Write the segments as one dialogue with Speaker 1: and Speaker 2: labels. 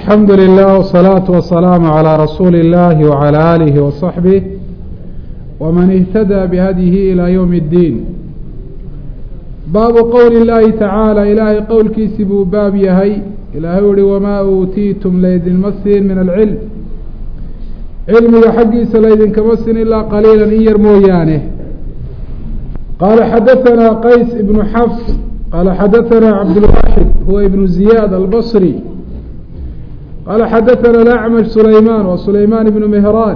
Speaker 1: alxamdu lilah wsalaatu wasalaamu calaa rasuuli illahi wacalaa aalihi wasaxbih waman ihtadaa bihadyihi ilaa yowmi اddiin baabu qowli اllaahi tacaala ilaahay qowlkiisii buu baab yahay ilaahay uhi wamaa uutiitum laydinma siin min alcilm cilmiga xaggiisa laydinkama siin ilaa qaliila in yar mooyaane qaala xadaanaa qays ibnu xafs qaala xadaanaa cabdulwaaxid huwa ibnu ziyaad albasri qaala xadaanaa alacmash sulaymaan wa sulaymaan ibnu mehraan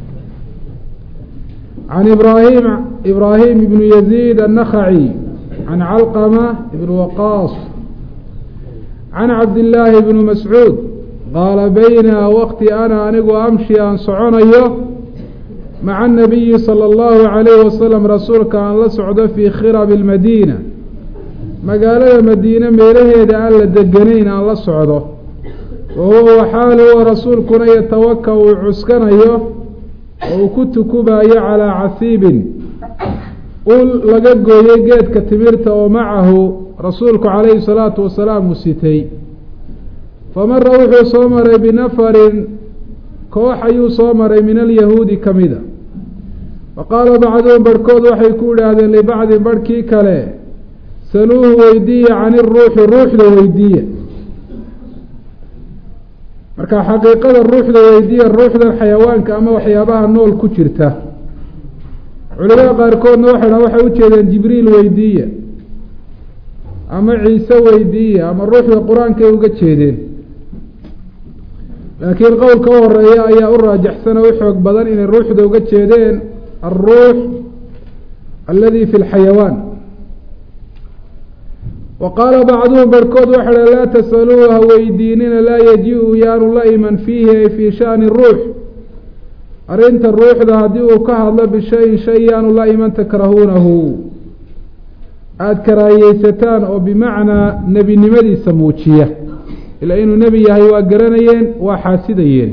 Speaker 1: can ibraahim ibraahim ibnu yaziid annakhaci can calqama ibn waqaas can cabdillaahi ibni mascuud qaala bayna waqti ana anigu amshi aan soconayo maca anabiyi sala allahu calayhi wasalam rasuulka aan la socdo fii khirabi almadiina magaalada madiine meelaheeda aan la deganayn aan la socdo wa huwa waxaali huwa rasuulkuna yatawaka uu cuskanayo oo uu ku tukubayo calaa casiibin ul laga gooyey geedka timirta oo macahu rasuulku calayhi salaatu wasalaam uu sitay famara wuxuu soo maray binafarin koox ayuu soo maray min alyahuudi ka mida fa qaala bacduhum barhkood waxay ku idhaahdeen libacdin barhkii kale saluuhu weydiiya can iruuxi ruuxda weydiiya marka xaqiiqada ruuxda weydiiya ruuxdan xayawaanka ama waxyaabaha nool ku jirta culimada qaarkoodna waxay dhaha waxay ujeedeen jibriil weydiiya ama ciise weydiiya ama ruuxda qur-aankay uga jeedeen laakiin qowlka u horeeya ayaa u raajaxsan oo u xoog badan inay ruuxda uga jeedeen alruux aladi fi lxayawaan wa qaala bacduhum barhkood waxa ha laa tasaluuhu ha weydiinina laa yaji-u yaanu la iman fiihi ay fii shani ruux arrinta ruuxda haddii uu ka hadlo bishayin shay yaanu la iman takrahuunahu aada karaahiyeysataan oo bimacnaa nebinimadiisa muujiya ilaa inuu nebi yahay waa garanayeen waa xaasidayeen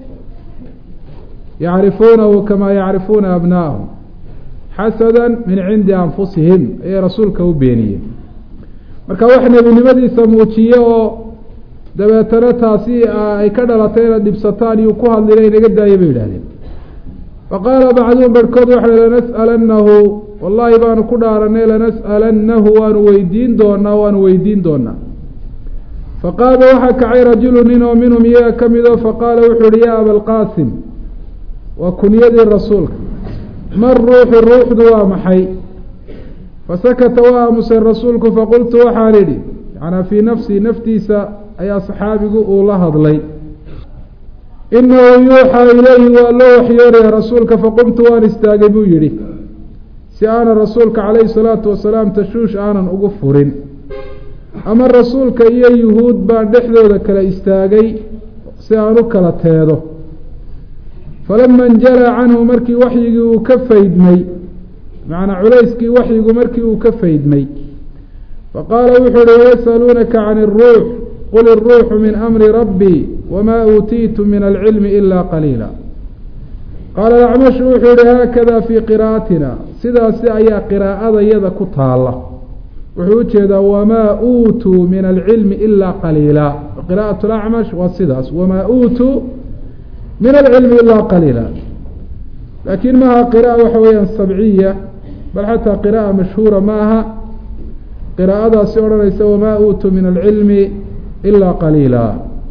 Speaker 1: yacrifuunahu kamaa yacrifuuna abnaa'ahum xasada min cindi anfusihim ayay rasuulka u beeniyeen marka wax nebinimadiisa muujiye oo dabeetana taasi ay ka dhalatay inaad dhibsataan iyuu ku hadlina inaga daaya bay yidhahdeen faqaala bacduhum barhkood waxa lanas'alannahu wallaahi baanu ku dhaaranay lanas'alannahu waanu weydiin doonaa waanu weydiin doonaa faqaama waxaa kacay rajulu nin oo minhum iyaga ka mido faqaala wuxuu uhi yaa abalqaasim waa kunyadii rasuulka man ruuxu ruuxdu waa maxay fasakata waa aamusay rasuulku faqultu waxaan idhi yanaa fii nafsii naftiisa ayaa saxaabigu uu la hadlay inahu yuuxaa ilayhi waa loo waxyooraya rasuulka faqumtu waan istaagay buu yidhi si aanan rasuulka calayhi salaatu wasalaam tashuush aanan ugu furin ama rasuulka iyo yuhuud baan dhexdooda kala istaagay si aan u kala teedo falama injalaa canhu markii waxyigii uu ka faydmay macnaa culayskii waxyigu markii uu ka faydmay faqaala wuxuu uhi wayasaluunaka can iruux qul iruuxu min amri rabbii wamaa uutiitu min alcilmi ilaa qaliila qaala acmashu wuxuu yihi haakada fii qiraa'atina sidaasi ayaa qiraa'adayada ku taala wuxuu ujeedaa wamaa uutuu min alcilmi ilaa qaliila qira'at lacmash waa sidaas wamaa uutuu min alcilmi ilaa qaliila laakiin maaha qira'a waxa weeyaan sabciya bal xataa qira'a mashhuura ma aha qiraa'adaasi odhanaysa wamaa uutuu min alcilmi ilaa qaliila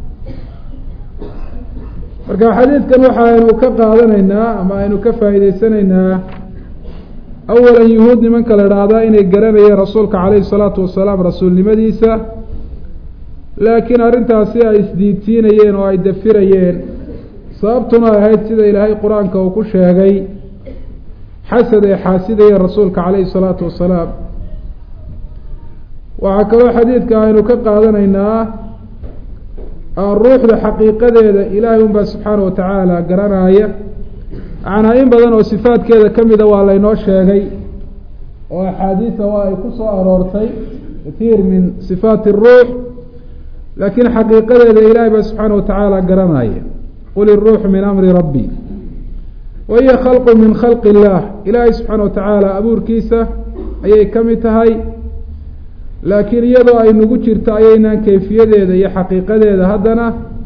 Speaker 1: marka xadiidkan waxaaynu ka qaadanaynaa ama aynu ka faa'iideysanaynaa awalan yuhuud nimanka la idhaahdaa inay garanayeen rasuulka calayhi salaatu wasalaam rasuulnimadiisa laakiin arrintaasi ay isdiidsiinayeen oo ay dafirayeen sababtuna ay ahayd sida ilaahay qur-aanka uu ku sheegay xasad ay xaasidayeen rasuulka calayhi salaatu wasalaam waxaa kaloo xadiidka aynu ka qaadanaynaa ruuxda xaqiiqadeeda ilaahay unbaa subxaana wa tacaala garanaya macnaa in badan oo sifaadkeeda ka mida waa laynoo sheegay oo axaadiisa waa ay ku soo aroortay katiir min sifaati اruux laakiin xaqiiqadeeda ilaahay baa subxaana wa tacaala garanaya qul iruuxu min amri rabbi wa hiya khalqu min khalqi illaah ilaahay subxaana wa tacaala abuurkiisa ayay ka mid tahay laakiin iyadoo ay nagu jirto ayaynaan kayfiyadeeda iyo xaqiiqadeeda haddana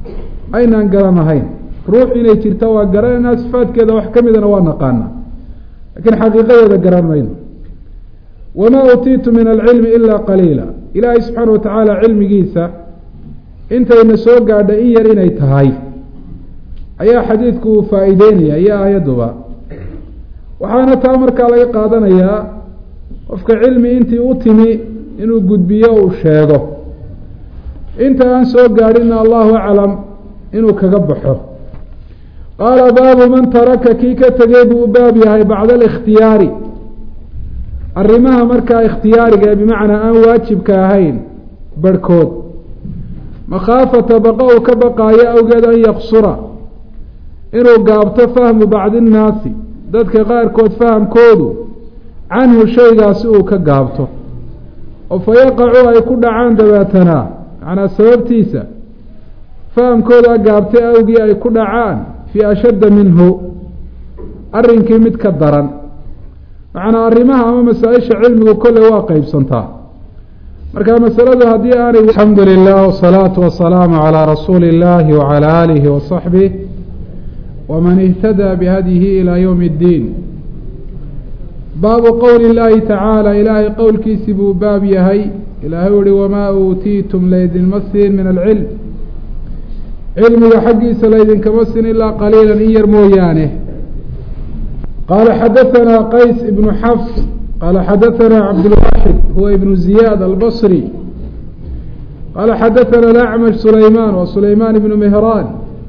Speaker 1: aynaan garanahayn ruux inay jirta waa garanayna sifaadkeeda wax ka midana waa naqaana lakiin xaqiiqadeeda garan mayno wamaa utiitu min alcilmi ilaa qaliila ilaahay subxaana wa tacaala cilmigiisa intayna soo gaadha in yar inay tahay ayaa xadiidku uu faa-iideynaya iyo aayadduba waxaana taa markaa laga qaadanayaa qofka cilmi intii u timi inuu gudbiyo uu sheego inta aan soo gaadhinna allahu aclam inuu kaga baxo qaala baabu man taraka kii ka tegey buu u baab yahay bacda alikhtiyaari arrimaha markaa ikhtiyaariga ee bimacnaa aan waajibka ahayn barhkood makhaafata baqa uu ka baqaayo awgeed an yaqsura inuu gaabto fahmu bacdi innaasi dadka qaarkood fahamkoodu canhu shaygaasi uu ka gaabto oo fa yaqacu ay ku dhacaan dabeetanaa macnaa sababtiisa fahamkooda gaabtay awgii ay ku dhacaan fii ashadda minhu arrinkii mid ka daran macnaa arrimaha ama masaa-isha cilmigu kolley waa qeybsantaa marka masaladu haddii aanay alxamdu lilah wasalaatu wasalaamu calaa rasuuli illaahi wacalaa aalihi wasaxbih waman ihtadaa bihadyihi ilaa yowmi اddiin baabu qowli illaahi tacaala ilaahay qowlkiisii buu baab yahay ilaahay uhi wamaa uutiitum laydinma siin min alcilm cilmiga xaggiisa laydinkama siin ilaa qaliila in yar mooyaane qaala xadahanaa qays ibnu xafs qaala xadahanaa cabdulwaaxid huwa ibnu ziyaad albasri qaala xadahanaa alacmash sulaymaan wa sulaymaan ibnu mehraan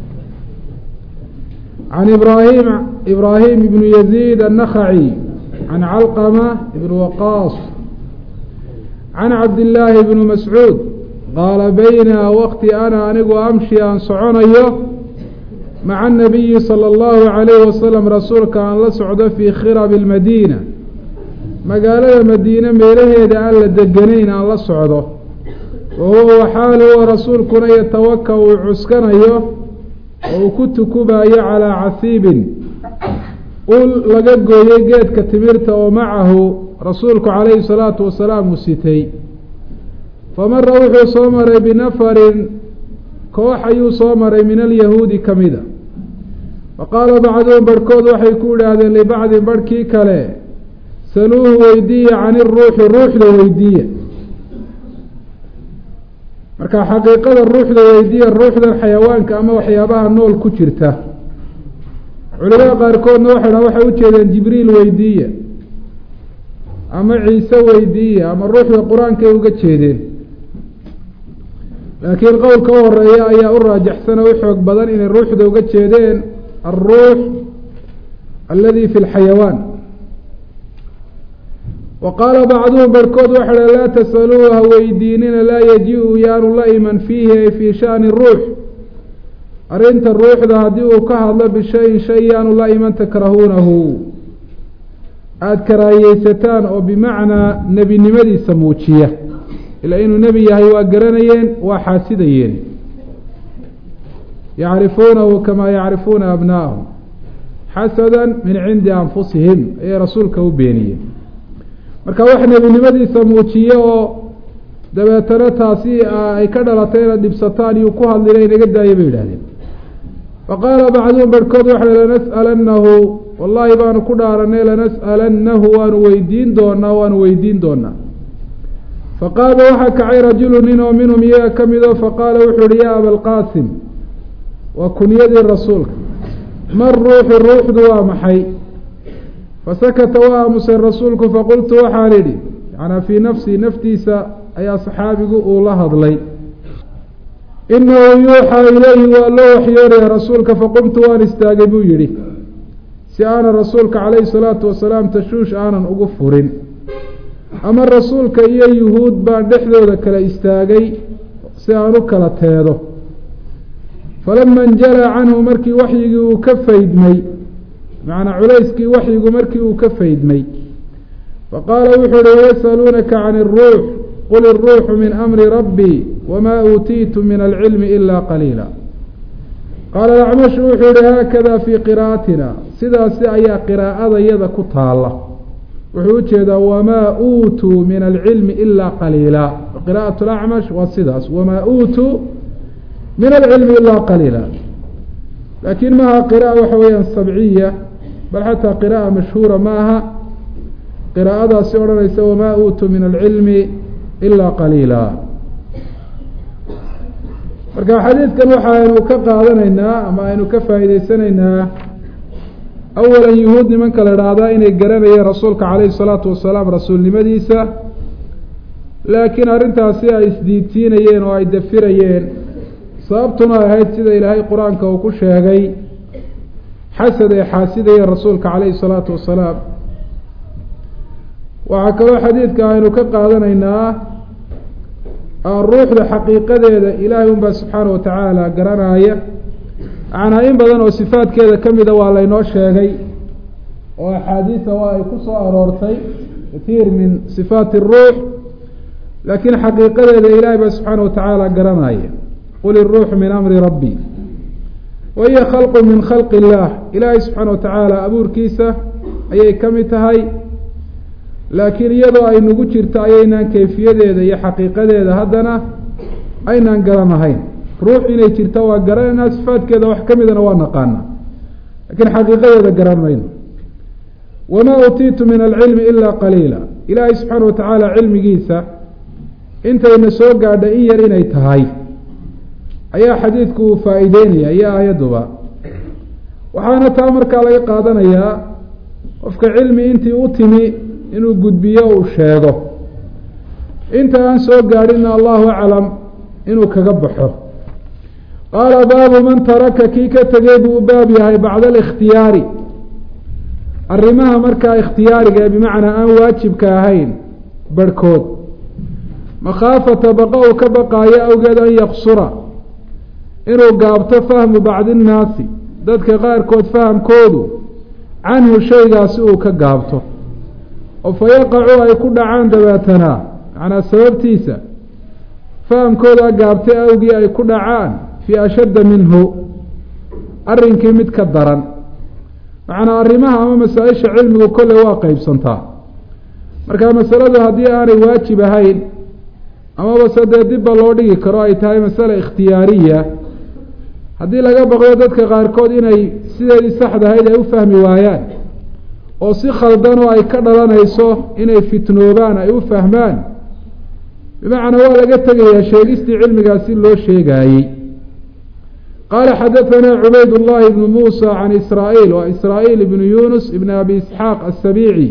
Speaker 1: can ibraahim ibraahim ibnu yaziid annakhaci can calqama ibn waqaas can cabdillaahi bni mascuud qaala baynaa waqti ana anigu amshi aan soconayo maca anabiyi sala allahu calayhi wasalam rasuulka aan la socdo fii khirabi almadiina magaalada madiine meelaheeda aan la deganayn aan la socdo wa huwa waxaali huwa rasuulkuna yatawaka uu cuskanayo oo uu ku tukubaayo calaa casiibin ul laga gooyey geedka timirta oo macahu rasuulku calayhi salaatu wasalaam uu sitay famara wuxuu soo maray binafarin koox ayuu soo maray min alyahuudi ka mida fa qaala bacduhum barhkood waxay ku idhaahdeen libacdin barhkii kale saluuhu weydiiya can iruuxi ruuxda weydiiya marka xaqiiqada ruuxda weydiiya ruuxdan xayawaanka ama waxyaabaha nool ku jirta culimada qaarkoodna waxay dhaha waxay ujeedeen jibriil weydiiya ama ciise weydiiya ama ruuxda qur-aankay uga jeedeen laakiin qowlka u horeeya ayaa u raajaxsana u xoog badan inay ruuxda uga jeedeen alruux aladi fi lxayawaan wa qaala bacduhum barhkood waxa ha laa tasaluuhu ha weydiinina laa yaji-u yaanu la iman fiihi ay fii shani ruux arrinta ruuxda haddii uu ka hadlo bishayin shay yaanu la iman takrahuunahu aada karaahiyeysataan oo bimacnaa nebinimadiisa muujiya ilaa inuu nebi yahay waa garanayeen waa xaasidayeen yacrifuunahu kamaa yacrifuuna abnaa'ahum xasadan min cindi anfusihim ayay rasuulka u beeniyeen marka wax nebinimadiisa muujiye oo dabeetana taasi ay ka dhalatay inaad dhibsataan iyuu ku hadlina inaga daaya bay yidhahdeen faqaala bacduhum barhkood waxay lanas'alannahu wallaahi baanu ku dhaaranay lanas'alannahu waanu weydiin doonaa waanu weydiin doonaa faqaama waxaa kacay rajulu nin oo minhum iyaga ka mido faqaala wuxuu uhi yaa abalqaasim waa kunyadii rasuulka man ruuxu ruuxdu waa maxay fasakata waa aamusay rasuulku faqultu waxaan idhi macnaa fii nafsii naftiisa ayaa saxaabigu uu la hadlay inahu yuuxaa ilayhi waa loo waxyoonaya rasuulka faqumtu waan istaagay buu yidhi si aanan rasuulka calayhi salaatu wasalaam tashuush aanan ugu furin ama rasuulka iyo yuhuud baan dhexdooda kala istaagay si aan u kala teedo falama injalaa canhu markii waxyigii uu ka faydmay macnaa culayskii waxyigu markii uu ka faydmay faqaala wuxuu uhi wayasaluunaka can iruux qul iruuxu min amri rabbii wamaa uutiitu min alcilmi ilaa qaliila qaala acmashu wuxuu yihi haakada fii qiraa'atina sidaasi ayaa qiraa'adayada ku taala wuxuu ujeedaa wamaa uutuu min alcilmi ilaa qaliila qiraa'at lacmash waa sidaas wamaa uutuu min alcilmi ilaa qaliila laakiin maaha qira'a waxa weeyaan sabciya bal xataa qira'a mashhuura ma aha qiraa'adaasi odhanaysa wamaa uutuu min alcilmi ilaa qaliila marka xadiidkan waxa aynu ka qaadanaynaa ama aynu ka faa'iideysanaynaa awalan yuhuud nimanka la idhaahdaa inay garanayeen rasuulka calayhi salaatu wasalaam rasuulnimadiisa laakiin arrintaasi ay isdiidsiinayeen oo ay dafirayeen sababtuna ay ahayd sida ilaahay qur-aanka uu ku sheegay xasad ay xaasidayeen rasuulka calayhi salaatu wasalaam waxaa kaloo xadiidka aynu ka qaadanaynaa ruuxda xaqiiqadeeda ilaahay unbaa subxaana wa tacaala garanaaya macnaa in badan oo sifaadkeeda ka mida waa laynoo sheegay oo axaadiisa waa ay ku soo aroortay kathiir min sifaati اruux laakiin xaqiiqadeeda ilaahay baa subxaana wa tacaala garanaya qul iruuxu min amri rabbi wa hiya khalqu min khalqi illaah ilaahay subxaana wa tacaala abuurkiisa ayay ka mid tahay laakiin iyadoo ay nagu jirto ayaynaan kayfiyadeeda iyo xaqiiqadeeda haddana aynaan garanahayn ruux inay jirto waa garanaynaa sifaadkeeda wax ka midana waa naqaana lakiin xaqiiqadeeda garan mayno wamaa utiitu min alcilmi ilaa qaliila ilaahay subxaana wa tacaala cilmigiisa intayna soo gaadha in yar inay tahay ayaa xadiidku uu faa'iideynaya iyo aayadduba waxaana taa markaa laga qaadanayaa qofka cilmi intii u timi inuu gudbiyo uu sheego inta aan soo gaadhinna allahu aclam inuu kaga baxo qaala baabu man taraka kii ka tegey buu u baab yahay bacda alikhtiyaari arrimaha markaa ikhtiyaariga ee bimacnaa aan waajibka ahayn barhkood makhaafata baqa uu ka baqaayo awgeed an yaqsura inuu gaabto fahmu bacdi innaasi dadka qaarkood fahamkoodu canhu shaygaasi uu ka gaabto oo fa yaqacu ay ku dhacaan dabeetanaa macnaa sababtiisa fahamkooda gaabtay awgii ay ku dhacaan fii ashadda minhu arrinkii mid ka daran macnaa arrimaha ama masaa-isha cilmigu kolley waa qeybsantaa marka masaladu haddii aanay waajib ahayn amaba se dee dibba loo dhigi karo ay tahay masale ikhtiyaariya haddii laga baqdo dadka qaarkood inay sideedii saxdahayd ay u fahmi waayaan oo si khaldan oo ay ka dhalanayso inay fitnoobaan ay u fahmaan bimacnaa waa laga tegayaa sheegistii cilmigaasi loo sheegaayey qaala xadahanaa cubayd llahi ibnu muusa can israa'iil waa israa'iil ibnu yunus ibn abi isxaaq asabiici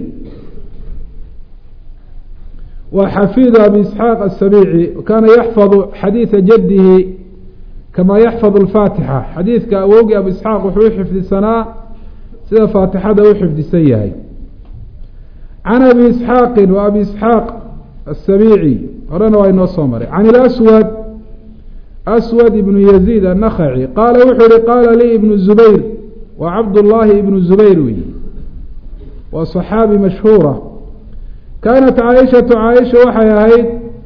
Speaker 1: waa xafiidu abi isxaaq asabiici kaana yaxfadu xadiida jaddihi kamaa yaxfadu alfaatixa xadiidka awowgii abu isxaaq wuxuu u xifdisanaa sida faatixada u xifdisan yahay can abi isxaaqin wa abi isxaaq asabiici horena waa inoo soo maray can ilaswad aswad ibnu yaziid annakhaci qaala wuxuu yihi qaala lii ibnu zubayr waa cabdullaahi ibnu zubayr wey waa صaxaabi mashhuura kaanat caaishatu caaisha waxay ahayd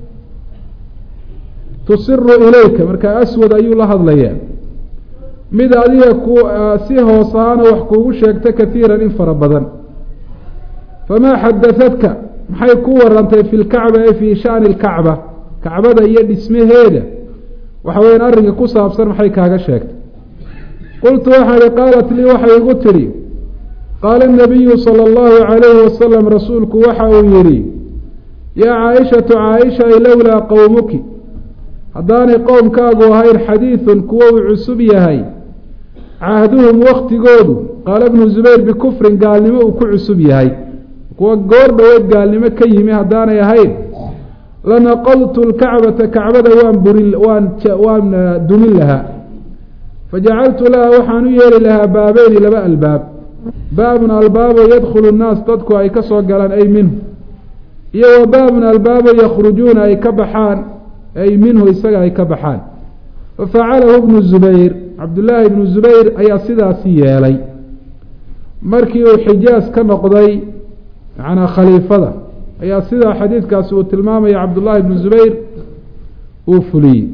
Speaker 1: tusiru ilayka marka aswad ayuu la hadlayaa mid adiga ku si hoos ahaana wax kuugu sheegta kaiiran in fara badan famaa xadathadka maxay ku warantay fi lkacba ee fii shani lkacba kacbada iyo dhismaheeda waxa weyaan arrinka ku saabsan maxay kaaga sheegtay qultu waxaa ihi qaalat lii waxay igu tidhi qaala nabiyu sala allahu calayhi wasalam rasuulku waxa uu yidhi yaa caaishatu caaisha ay lowlaa qowmuki haddaanay qowmkaagu ahayn xadiidun kuwo uu cusub yahay cahduhum waktigoodu qaala bnu zubayr bikufrin gaalnimo uu ku cusub yahay kuwa goor dhoweed gaalnimo ka yimi haddaanay ahayn lanaqaltu lkacbata kacbada waan burin waan waan dumin lahaa fajacaltu laha waxaan u yeeli lahaa baabeyni laba albaab baabun albaabo yadkhulu nnaas dadku ay ka soo galaan ay minhu iyo wa baabun albaabo yakhrujuuna ay ka baxaan ay minhu isaga ay ka baxaan fafacalahu bnu zubayr cabdullaahi ibnu zubayr ayaa sidaasi yeelay markii uu xijaas ka noqday macnaa khaliifada ayaa sidaa xadiidkaasi uu tilmaamaya cabdullaahi ibnu zubayr uu fuliyey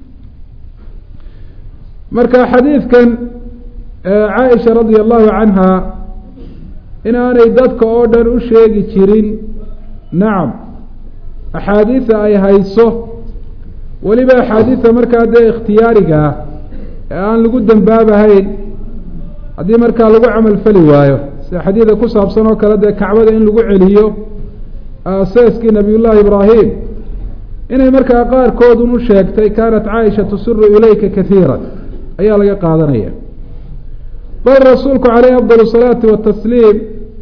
Speaker 1: marka xadiidkan caaisha radia allahu canha inaanay dadka oo dhan u sheegi jirin nacam axaadiida ay hayso weliba axaadiida markaa dee ikhtiyaariga ah ee aan lagu dembaabahayn haddii markaa lagu camal fali waayo sida xadiida ku saabsan oo kale dee kacbada in lagu celiyo seeskii nabiyullaahi ibraahim inay markaa qaarkoodun u sheegtay kaanat caaisha tusiru ilayka kaiira ayaa laga qaadanaya bal rasuulku caleyhi afdal salaati watasliim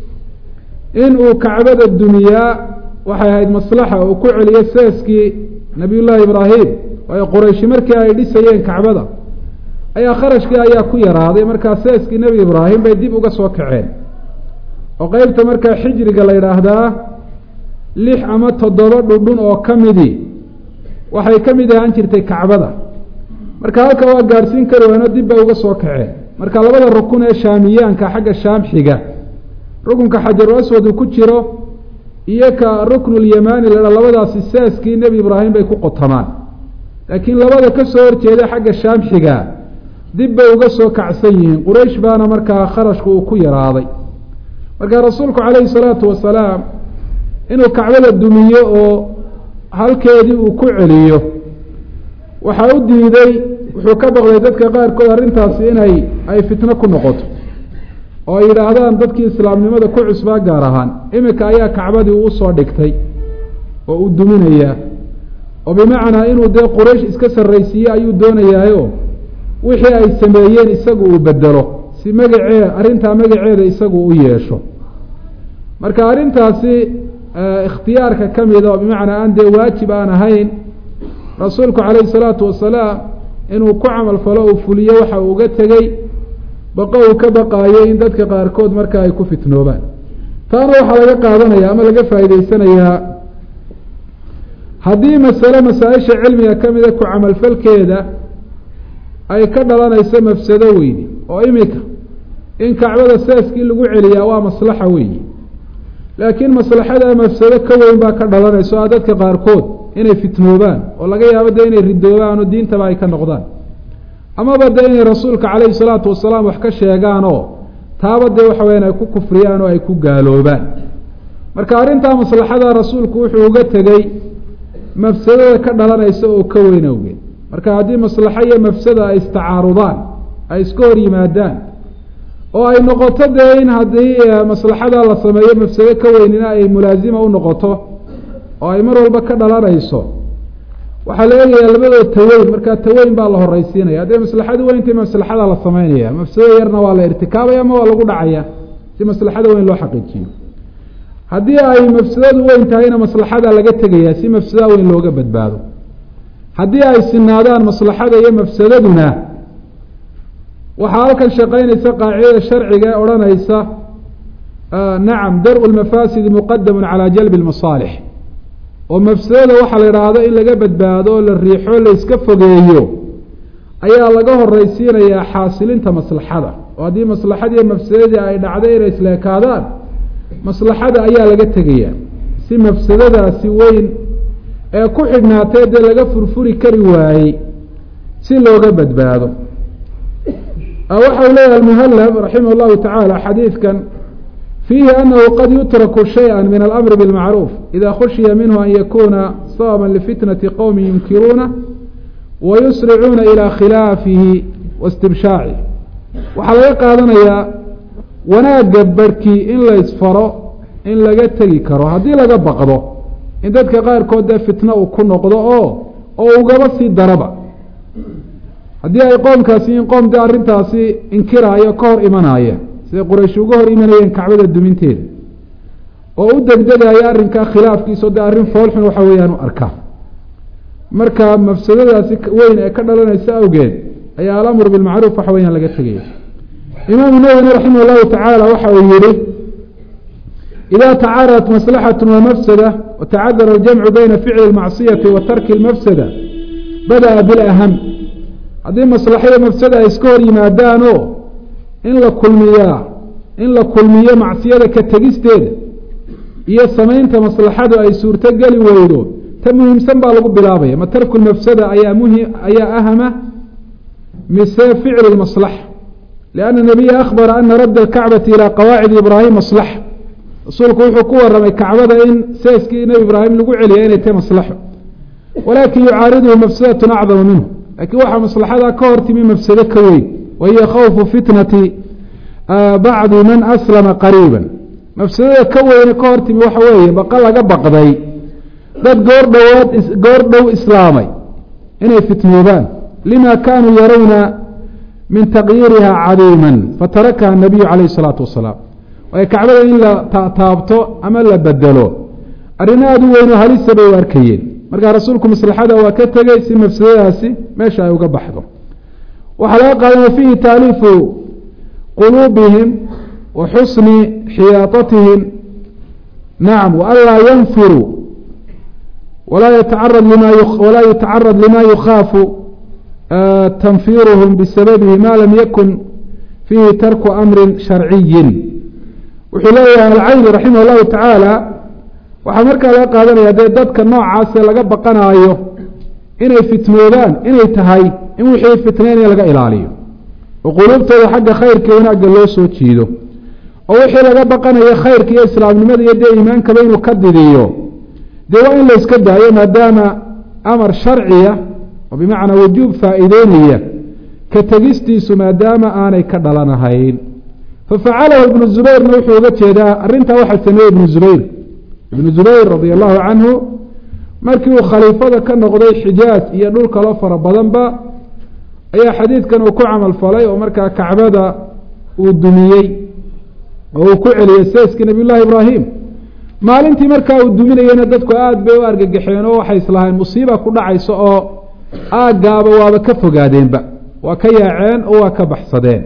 Speaker 1: in uu kacbada dumiyaa waxay ahayd maslaxa uu ku celiyo seeskii nabiyullaahi ibraahim waayo qurayshi markii ay dhisayeen kacbada ayaa kharashkii ayaa ku yaraaday markaa seeskii nebi ibraahim bay dib uga soo kaceen oo qeybta markaa xijriga la yidhaahdaa lix ama toddoba dhudhun oo ka midii waxay ka mid ahaan jirtay kacbada marka halka waa gaadhsiin kari waano dib bay uga soo kaceen marka labada rukun ee shaamiyaanka xagga shaam xiga rukunka xajaru aswad uu ku jiro iyo ka ruknulyamaani la labadaasi seeskii nebi ibraahim bay ku qotamaan laakiin labada ka soo horjeeda xagga shaam xiga dib bay uga soo kacsan yihiin quraysh baana markaa kharashku uu ku yaraaday marka rasuulku calayhi salaatu wasalaam inuu kacbada dumiyo oo halkeedii uu ku celiyo waxaa u diiday wuxuu ka baqday dadka qaarkood arrintaasi inay ay fitno ku noqoto oo ay yidhaahdaan dadkii islaamnimada ku cusbaa gaar ahaan iminka ayaa kacbadii uu usoo dhigtay oo uu duminayaa oo bimacnaa inuu dee quraysh iska sarraysiiye ayuu doonayaayo wixii ay sameeyeen isagu uu bedelo si magacee arrintaa magaceeda isagu u yeesho marka arrintaasi ikhtiyaarka ka mida oo bimacnaa aan dee waajib aan ahayn rasuulku calayhi salaatu wasalaam inuu ku camal falo uu fuliyo waxa uu uga tegey baqo uu ka baqaayo in dadka qaarkood marka ay ku fitnoobaan taana waxaa laga qaadanaya ama laga faa'iideysanayaa haddii masale masaa-isha cilmiga ka mida ku camalfalkeeda ay ka dhalanayso mafsado weyni oo imika in kacbada seeskii lagu celiyaa waa maslaxa weyi laakiin maslaxada mafsado ka weyn baa ka dhalanayso a dadka qaarkood inay fitnoobaan oo laga yaabo dee inay ridoobaan oo diintaba ay ka noqdaan amaba dee inay rasuulka calayhi salaatu wasalaam wax ka sheegaan oo taaba dee waxa weyaan ay ku kufriyaan oo ay ku gaaloobaan marka arrintaa maslaxada rasuulku wuxuu uga tegey mafsadada ka dhalanaysa oo ka weyn awgeed marka haddii maslaxo iyo mafsada ay istacaarudaan ay iska hor yimaadaan oo ay noqoto dee in haddii maslaxada la sameeyo mafsado ka weynina ay mulaasima u noqoto oo ay mar walba ka dhalanayso waxaa la eegayaa labadoo taweyn markaa taweyn baa la horeysiinaya haddee maslaxadu weynta maslaxada la sameynaya mafsado yarna waa la irtikaabaya ama waa lagu dhacaya si maslaxada weyn loo xaqiijiyo haddii ay mafsadadu weyn tahayna maslaxada laga tegaya si mafsada weyn looga badbaado haddii ay sinaadaan maslaxada iyo mafsadaduna waxaa halkan shaqaynaysa qaacidada sharciga ee odhanaysa nacam dar-u lmafaasidi muqadamu calaa jalbi lmasaalix oo mafsadada waxaa la idhaahdo in laga badbaado oo la riixo la iska fogeeyo ayaa laga horeysiinayaa xaasilinta maslaxada oo haddii maslaxadiiyo mafsadadii ay dhacday inay isleekaadaan maslaxada ayaa laga tegaya si mafsadadaasi weyn ee ku xidhnaatee dee laga furfuri kari waayey si looga badbaado waxa uu leeyahay almuhallab raximah اllahu tacaala xadiidkan fiihi anahu qad yutraku shayئa min alamri biاlmacruuf ida khushiya minhu an yakuna sababa lifitnati qowmi yunkiruuna wa yusricuuna ilى khilaafihi waاstibshaaci waxaa laga qaadanayaa wanaagga barhkii in la isfaro in laga tegi karo haddii laga baqdo in dadka qaarkood dee fitno uu ku noqdo oo oo ugaba sii daraba haddii ay qoomkaasi in qoom dee arrintaasi inkiraayo ka hor imanaya siday quraysh uga hor imanayeen kacbada duminteeda oo u degdegaya arrinkaa khilaafkiisao dee arrin foolxun waxa weeyaan u arkaa marka mafsadadaasi weyn ee ka dhalanaysa awgeed ayaa alamru bilmacruuf waxa weyaan laga tegaya imaamu nawwini raximah llahu tacaala waxa uu yihi ida tacaaradat maslaxatu wamafsada watacadara aljamcu bayna ficli اlmacsiyati wa tarki اlmafsada bada'a bilaham haddii maslaxada mafsada ay iska hor yimaadaanoo in la kulmiyaa in la kulmiyo macsiyada ka tegisteeda iyo samaynta maslaxadu ay suurtogeli weydo ta muhiimsan baa lagu bilaabaya ma tarku lmafsada ayaa muhim ayaa ahama mise ficlu lmaslaxa lianna nabiya akhbara ana radda alkacbati ilaa qawaacidi ibraahim maslaxa rasuulku wuxuu ku waramay kacbada in seeskii nebi ibraahim lagu celiya inay tahay maslaxo walaakin yucaariduhu mafsadatun acdama minhu laakiin waxaa maslaxadaa ka hor timi mafsado ka weyn wa hiya khawfu fitnati bacdi man aslama qariiba mafsadada ka weyne ka hor timi waxa weeye baqa laga baqday dad goor dhowood goor dhow islaamay inay fitnoobaan lima kaanuu yarawna min taqyiiriha cadiiman fatarakaha anabiyu calayh isalaatu wasalaam waayo kacbada in la taabto ama la bedelo arrin aada u weynoo halisa bay u arkayeen markaa rasuulku maslaxada waa ka tegey si mafsadadaasi meesha ay uga baxdo waxaa laga qaadanaya fiihi taaliifu quluubihim wa xusni xiyaaطatihim nacam waanlaa yanfiruu walaa yatacarad lima walaa yatacarad lima yukhaafu tanfiruhum bisababihi ma lam yakun fiihi tarku amrin sharciyin wuxuu leeyahay alcayni raximah اllahu tacaala waxaa markaa laga qaadanaya dee dadka noocaasee laga baqanaayo inay fitnoodaan inay tahay in wixii fitneynaya laga ilaaliyo oo quluubtooda xagga khayrka wanaagga loo soo jiido oo wixii laga baqanayo khayrka iyo islaamnimada iyo dee iimaankaba inuu ka didiyo dee waa in la yska daayo maadaama amar sharciya oo bimacnaa wujuub faa'iideynaya ka tegistiisu maadaama aanay ka dhalanahayn fafacalahu ibnu zubayrna wuxuu uga jeedaa arrintaa waxaa sameeyey ibnu zubayr ibnu zubayr radia allahu canhu markii uu khaliifada ka noqday xijaaj iyo dhul kaloo fara badanba ayaa xadiidkan uu ku camal falay oo markaa kacbada uu dumiyey oo uu ku celiyey seeskii nabiy llahi ibraahim maalintii markaa uu duminayena dadku aada bay u argagaxeen oo waxay islahayn musiiba ku dhacayso oo aaggaaba waaba ka fogaadeenba waa ka yaaceen oo waa ka baxsadeen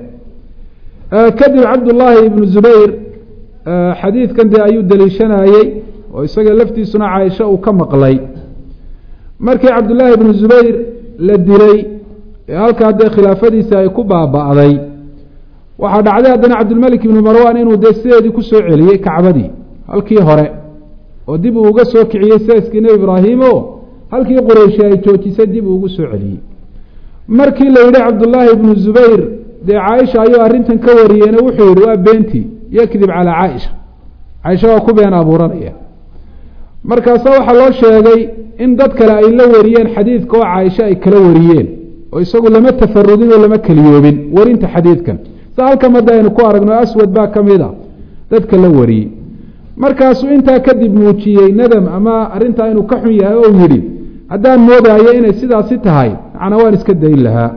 Speaker 1: kadib cabdullaahi ibnu zubayr xadiidkan dee ayuu daliishanayey oo isaga laftiisuna caaisha uu ka maqlay markii cabdullaahi ibnu zubayr la dilay ee halkaa dee khilaafadiisa ay ku baaba'day waxaa dhacday haddana cabdilmalik ibnu marwan inuu dee sideedii ku soo celiyey kacbadii halkii hore oo dib uu uga soo kiciyey seeskii nebi ibraahim o halkii qurayshi ay joojisay dib uu ugu soo celiyey markii la yidhi cabdullaahi ibnu zubayr dee caaisha ayuu arrintan ka wariyeene wuxuu yihi waa beentii yakdib calaa caaisha caaisha waa ku been abuuranaya markaasa waxaa loo sheegay in dad kale ay la wariyeen xadiidka oo caaisha ay kala wariyeen oo isagu lama tafarudin oo lama keliyoobin warinta xadiidkan sa halkan madda aynu ku aragno aswad baa ka mid a dadka la wariyey markaasuu intaa kadib muujiyey nadam ama arrintaa inuu ka xun yahay oo yidhi haddaan moodaayo inay sidaasi tahay macnaa waan iska dayn lahaa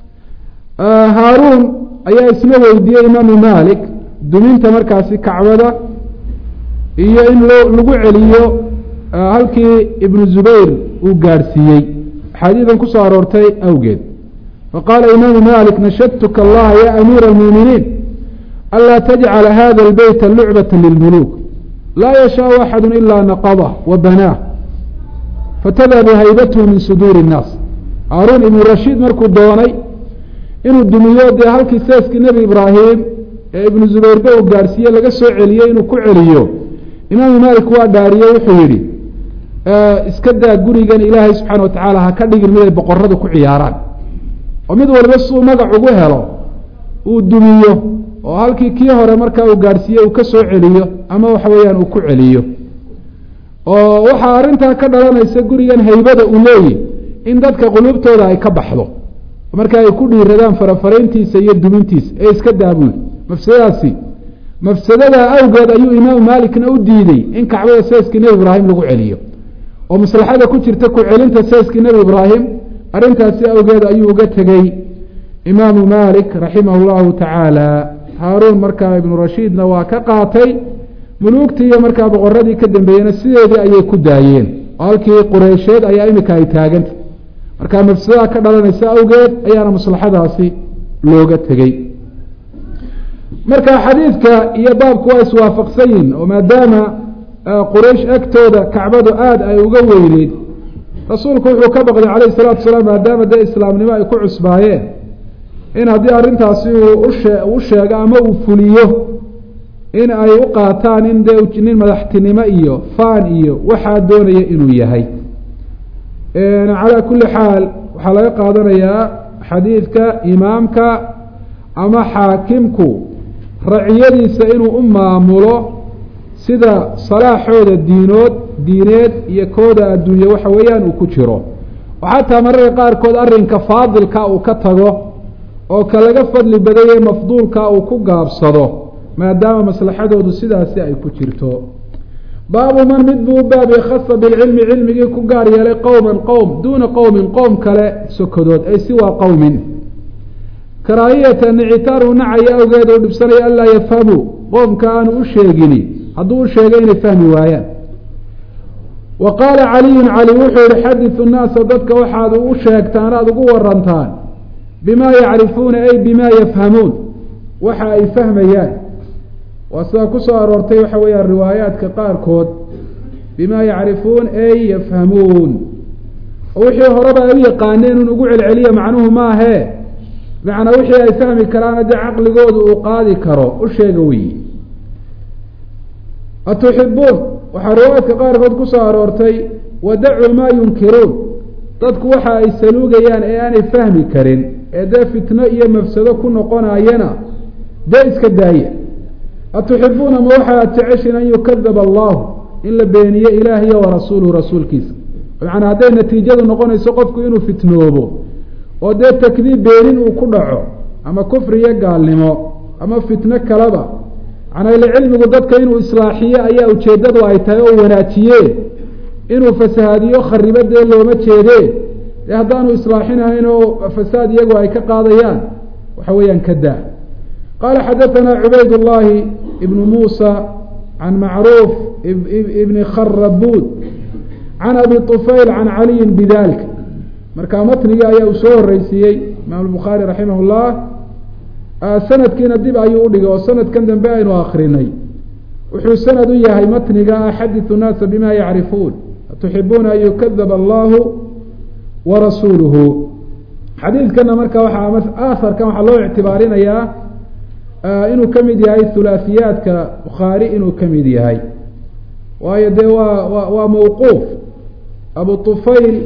Speaker 1: haaruun ayaa isna weydiiyey imaamu maalik duminta markaasi kacbada iyo in loo lagu celiyo halkii ibnu zubayr uu gaadhsiiyey axaadiidan kusoo aroortay awgeed faqaala imaamu malik nashadtuka allaha ya amiira almuuminiin anlaa tajcala hada albeyta lucbata lilmuluuk laa yashaau axadu ilaa naqadah wa banaah fatadhabu haybatuhu min suduuri innaas haaruun ibnu rashiid markuu doonay inuu dumiyo dee halkii seeskii nebi ibraahim ee ibnu zubayrba uu gaadhsiiye laga soo celiyey inuu ku celiyo imaamu maalik waa dhaariye wuxuu yidhi iska daa gurigan ilaahay subxaana wa tacaala ha ka dhigin mid ay boqoradu ku ciyaaraan oo mid walba si uu magac ugu helo uu dumiyo oo halkii kii hore markaa uu gaadhsiiye uu ka soo celiyo ama waxa weeyaan uu ku celiyo oo waxaa arrintaa ka dhalanaysa gurigan haybada uu leeyahy in dadka quluubtooda ay ka baxdo marka ay ku dhiiradaan farafarayntiisa iyo dumintiisa ee iska daabuul mafsadadaasi mafsadadaa awgeed ayuu imaamu maalikna u diidey in kacbada seeskii nebi ibraahim lagu celiyo oo maslaxada ku jirta ku celinta seeskii nebi ibraahim arrintaasi awgeed ayuu uga tegey imaamu maalik raximah llahu tacaala haaruun markaa ibnu rashiidna waa ka qaatay muluugtii iyo markaa boqoradii ka dambeeyena sideedii ayay ku daayeen oo halkii qureysheed ayaa imika ay taaganta markaa mafsadaha ka dhalanaysa awgeed ayaana maslaxadaasi looga tegey marka xadiidka iyo baabku waa iswaafaqsan yihin oo maadaama quraysh agtooda kacbadu aada ay uga weyneyd rasuulku wuxuu ka baqday calayh isalatu wasalaam maadaama dee islaamnimo ay ku cusbaayeen in haddii arrintaasi uu ushee u sheego ama uu fuliyo in ay u qaataan in dee nin madaxtinimo iyo faan iyo waxaa doonaya inuu yahay calaa kulli xaal waxaa laga qaadanayaa xadiidka imaamka ama xaakimku raciyadiisa inuu u maamulo sida salaaxooda diinood diineed iyo kooda adduunye waxa weeyaan uu ku jiro oo xataa mararka qaarkood arrinka faadilka uu ka tago oo ka laga fadli badaye mafduulka uu ku gaabsado maadaama maslaxadoodu sidaasi ay ku jirto baabu man mid buu u baabiyey khasa bilcilmi cilmigii ku gaar yeelay qowman qowm duuna qowmin qowm kale sokodood ay siwaa qowmin karaahiyata nicitaan uu nacaya awgeed uu dhibsanaya anlaa yafhamuu qoomka aanu u sheegini hadduu u sheegay inay fahmi waayaan wa qaala caliyun cali wuxuu yihi xadisu nnaasa dadka waxaad u sheegtaan aada ugu warantaan bimaa yacrifuuna ay bimaa yafhamuun waxa ay fahmayaan waa sidaa ku soo aroortay waxa weeyaan riwaayaadka qaarkood bimaa yacrifuun ay yafhamuun oo wixii horeba ay u yaqaaneen un ugu celceliya macnuhu maahee macnaa wixii ay fahmi karaan haddii caqligoodu uu qaadi karo u sheega weyi atuxibuun waxaa riwaayaadka qaarkood ku soo aroortay wadacuu maa yunkiruun dadku waxa ay saluugayaan ee aanay fahmi karin ee dee fitno iyo mafsado ku noqonayana dee iska daaya atuxibuuna ma waxa aad jeceshiin an yukadaba allahu in la beeniyo ilaahiyo warasuuluhu rasuulkiisa macnaa hadday natiijadu noqonayso qofku inuu fitnoobo oo dee takdiib beenin uu ku dhaco ama kufri iyo gaalnimo ama fitno kaleba macnaa ile cilmigu dadka inuu islaaxiyo ayaa ujeeddadu ay tahay oo wanaajiye inuu fasahaadiyo kharibo dee looma jeede dee haddaanu islaaxinahayn oo fasaad iyagu ay ka qaadayaan waxa weeyaan ka daa qaala xadaanaa cubayd llaahi ibnu muusa can macruuf ibni kharabuud can abi طufayl can caliyin bidalika markaa matnigii ayaa uu soo horeysiiyey imaam bukhaari raximah llah sanadkiina dib ayuu udhigay oo sanadkan dambe aynu akrinay wuxuu sanad u yahay matniga axadiثu naasa bima yacrifuun atuxibuuna an yukadaba allahu warasuuluhu xadiidkana marka waaa aharkan waxaa loo ictibaarinayaa inuu ka mid yahay hulaahiyaadka bukhaari inuu ka mid yahay waayo dee waa wa waa mawquuf abu طufayl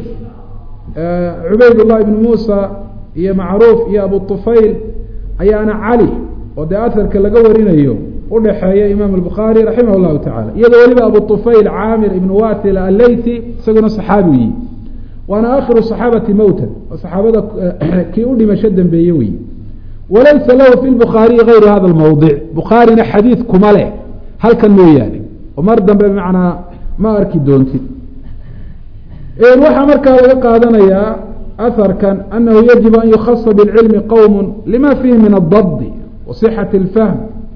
Speaker 1: cubayd llahi ibn muusa iyo macruuf iyo abu طufayl ayaana cali oo dee aharka laga warinayo udhaxeeya imaam الbukhaari raximah اllahu tacala iyadoo weliba abu طufayl caamir ibn watila alleyti isaguna saxaabi yi waana akhiru صaxaabati mowtan oo saxaabada kii u dhimasho dambeeye wey walaysa lahu fi bukhaariyi gayru hada mawdic bukhaarina xadiid kuma leh halkan mooyaane oo mar dambe macnaa ma arki doontid waxaa markaa laga qaadanayaa aharkan anahu yajibu an yukhasa bاlcilmi qowm lima fiihi min adabdi wa صixati اlfahm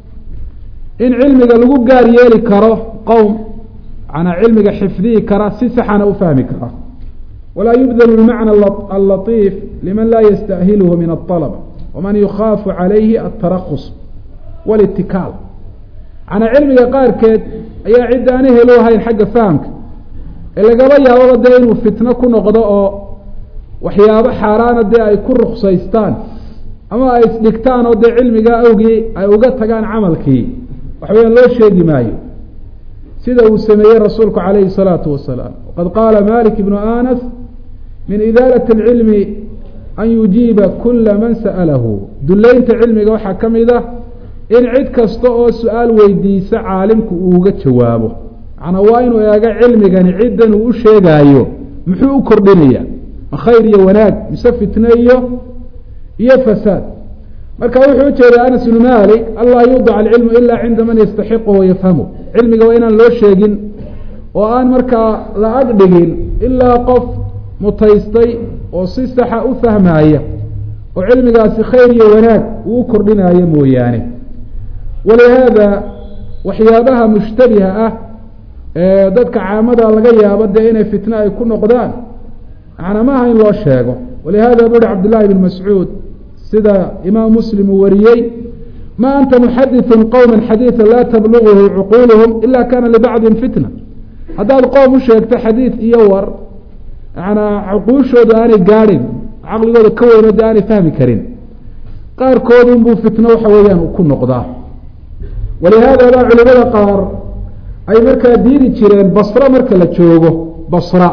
Speaker 1: in cilmiga lagu gaar yeeli karo qowm manaa cilmiga xifdihi kara si saxana u fahmi kara walaa yubdl اlmacna allatiif liman laa yastahilhu min aلطalba waman yukhaafu calayhi altarakus walitikaal manaa cilmiga qaarkeed ayaa cidda aan helu ahayn xagga fahamka ee lagaba yaababa dee inuu fitno ku noqdo oo waxyaabo xaaraana dee ay ku ruksaystaan ama ay isdhigtaan oo dee cilmigaa awgii ay uga tagaan camalkii waxa weyaan loo sheegi maayo sida uu sameeyey rasuulku calayhi الsalaatu wasalaam waqad qaala malik ibnu anas min idaalat اlcilmi an yujiiba kula man sa'alahu duleynta cilmiga waxaa ka mid ah in cid kasta oo su-aal weydiisa caalimku uuga jawaabo macnaa waa inuu eego cilmigani ciddan uu u sheegaayo muxuu u kordhinaya ma khayr iyo wanaag mise fitne iyo iyo fasaad marka wuxuu ujeeday anas bnu malik anlaa yudac alcilmu ila cinda man yastaxiqu wayafhamu cilmiga waa inaan loo sheegin oo aan markaa la ag dhigin ilaa qof mutaystay oo si saxa u fahmaaya oo cilmigaasi khayr iyo wanaag uu u kordhinaayo mooyaane walihaada waxyaabaha mushtabiha ah ee dadka caamada laga yaabo dee inay fitne ay ku noqdaan macnaa ma aha in loo sheego walihada buri cabdillahi bn mascuud sida imaam muslim uu wariyey ma anta muxaditثu qowma xadiiثa laa tabluguhu cuquuluhum ila kana libacdin fitna haddaad qoom u sheegto xadiid iyo war manaa cuquushooda aanay gaadhin caqligooda ka weyno de aanay fahmi karin qaarkoodun buu fitno waxa weeyaan ku noqdaa walihaada baa culimada qaar ay markaa diidi jireen basra marka la joogo basra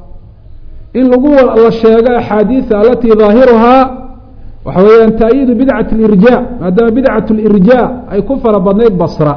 Speaker 1: in lagu la sheego axaadiisa alatii daahiruhaa waxa weeyaan taayiidu bidcat اlirjaa maadaama bidcat اlirjaa ay ku fara badnayd basra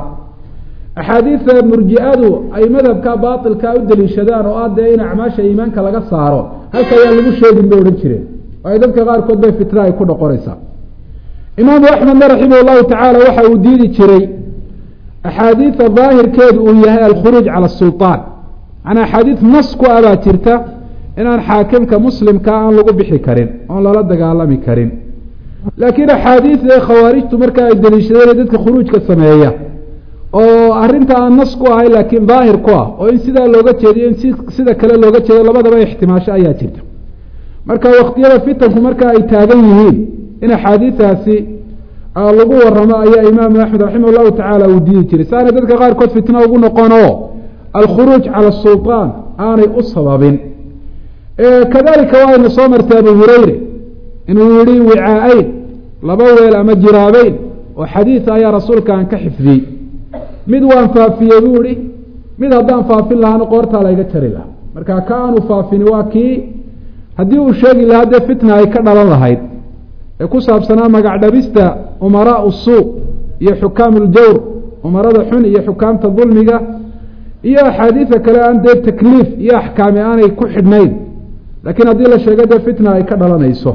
Speaker 1: axaadiida murji-adu ay madhabka baailkaa u daliishadaan oo ah dee in acmaasha iimaanka laga saaro halka ayaa lagu sheegin bay odhan jireen waayo dadka qaarkood bay fitna ay ku noqonaysaa imaamu axmedna raximah llahu tacaala waxa uu diidi jiray axaadiida daahirkeedu uu yahay alkhuruuj cala sulطaan manaa axaadiid nas ku ah baa jirta inaan xaakimka muslimka aan lagu bixi karin oon lala dagaalami karin laakiin axaadiida khawaarijtu marka ay daliishadeen dadka khuruujka sameeya oo arrinta aan nas ku ahay laakiin daahir ku ah oo in sidaa looga jeediyo in si sida kale looga jeedo labadaba ixtimaasho ayaa jirta marka waktiyada fitanku marka ay taagan yihiin in axaadiidaasi lagu waramo ayaa imaamu axmed raximah llahu tacaala uu diidi jiray saana dadka qaarkood fitno ugu noqon oo alkhuruuj cala sulطaan aanay u sababin kadalika waayna soo martay abu hureyre inuu yihi wicaa-eyn laba weel ama jiraabeyn oo xadiid ayaa rasuulka aan ka xifdiyey mid waan faafiyey buu ihi mid haddaan faafin lahaana qoortaa layga jari lahaa marka ka aanu faafini waa kii haddii uu sheegi lahaa dee fitna ay ka dhalan lahayd ee ku saabsanaa magac dhabista umaraau suuq iyo xukaam uljawr umarada xun iyo xukaamta dulmiga iyo axaadiida kale aan dee takliif iyo axkaami aanay ku xidhnayn laakiin haddii la sheego dee fitna ay ka dhalanayso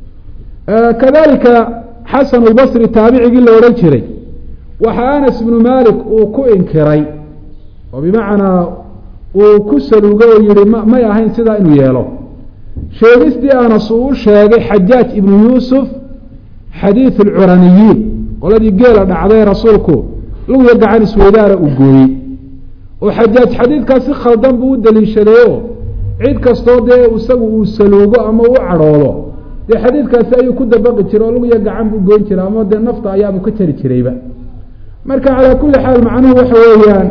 Speaker 1: kadalika xasan albasri taabicigii la odhan jiray waxa anas ibnu malik uu ku inkiray oo bimacnaa uu ku salugay oo yihi may ahayn sidaa inuu yeelo sheegistii anas uu u sheegay xajaaj ibnu yuusuf xadiid alcuraniyiin qoladii geela dhacday rasuulku lugiyo gacan isweydaara uu gooyey oo xajaaj xadiidkaas si khaldan buu u daliishadayo cid kastoo dee isagu uu saluugo ama u cadhoodo dee xadiidkaasi ayuu ku dabaqi jiray oo lugiyo gacan buu goyn jiray ama dee nafta ayaabuu ka jari jirayba marka calaa kulli xaal macnuhu waxa weeyaan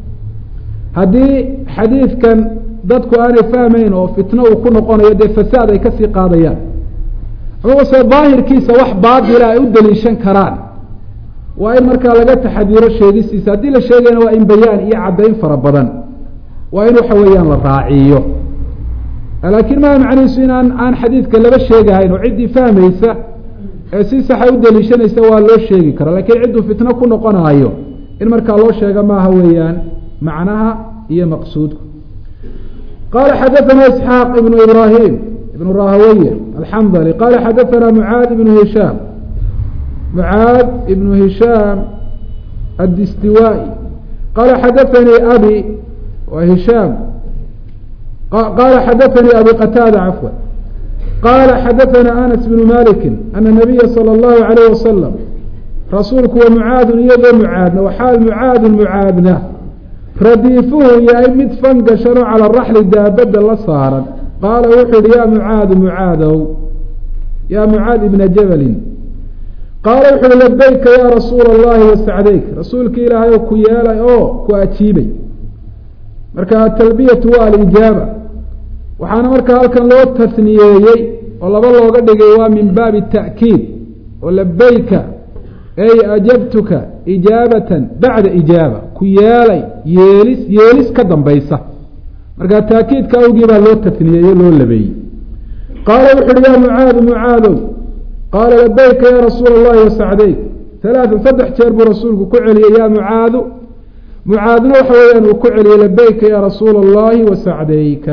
Speaker 1: haddii xadiidkan dadku aanay fahmayn oo fitno uu ku noqonayo dee fasaad ay kasii qaadayaan amabase daahirkiisa wax baatila ay u daliishan karaan waa in markaa laga taxadiiro sheegistiisa haddii la sheegayna waa in bayaan iyo caddayn fara badan waa in waxa weeyaan la raaciyo laakiin maa macnihiisu in aan aan xadiidka laba sheegahayn oo ciddii fahmaysa ee si saxa u daliishanaysa waa loo sheegi karaa lakiin cidduu fitno ku noqonayo in markaa loo sheega maaha weeyaan macnaha iyo maqsuudku qala xadaثna isxaaq ibnu ibrahim ibnu rahaweye alxamdali qala xadaثna mucaad ibnu hishaam mucaad ibnu hishaam addistiwaa'i qala xadaثanii abi wa hishaam qala xadaثanii abi qataada cafwa qala xadaثna anas bnu maliki ana nabiya salى اllahu عalayh wasalam rasuulku wa mucaadun iyadoo mucaadna waxaal mucaadun mucaadna radiifuhu yahay mid fangashanoo cala raxli daabadda la saaran qaala wuxuu yihi yaa mucaadu mucaadow yaa mucaad ibna jabalin qaala wuxu uhi labayka yaa rasuula allahi wasacdayk rasuulki ilaahay oo ku yeelay oo ku ajiibay marka atalbiyatu waa alijaaba waxaana markaa halkan loo tasniyeeyey oo laba looga dhigay waa min baabi ta'kiid oo labayka ey ajabtuka ijaabatan bacda ijaaba ku yeelay yeelis yeelis ka dambaysa markaa taakiidka awgii baa loo tasniyeeye loo labeeyey qaala wuxu uhi yaa mucaadu mucaadow qaala labayka yaa rasuula allahi wasacdayk halaatan saddex jeer buu rasuulku ku celiyey yaa mucaadu mucaadna waxa weeyaan uu ku celiyey labayka yaa rasuula allahi wasacdayka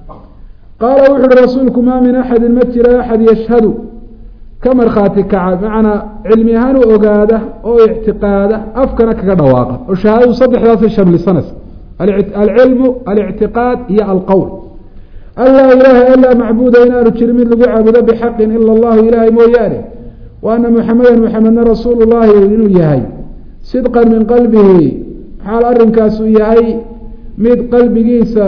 Speaker 1: qaala wuxu uhi rasuulku maa min axadin ma jira axad yashhadu ka markhaati kaca bimacnaa cilmi ahaan u ogaada oo ictiqaada afkana kaga dhawaaqa oo shahaadadu saddexdaasay shamlisanaysa alcilmu alictiqaad iyo alqowl anlaa ilaaha ilaa macbuuda inaanu jirin mid lagu caabudo bixaqin ila allahu ilaahay mooyaane wa ana muxamedan muxamedna rasuulu llahi inuu yahay sidqan min qalbihi xaal arinkaasu yahay mid qalbigiisa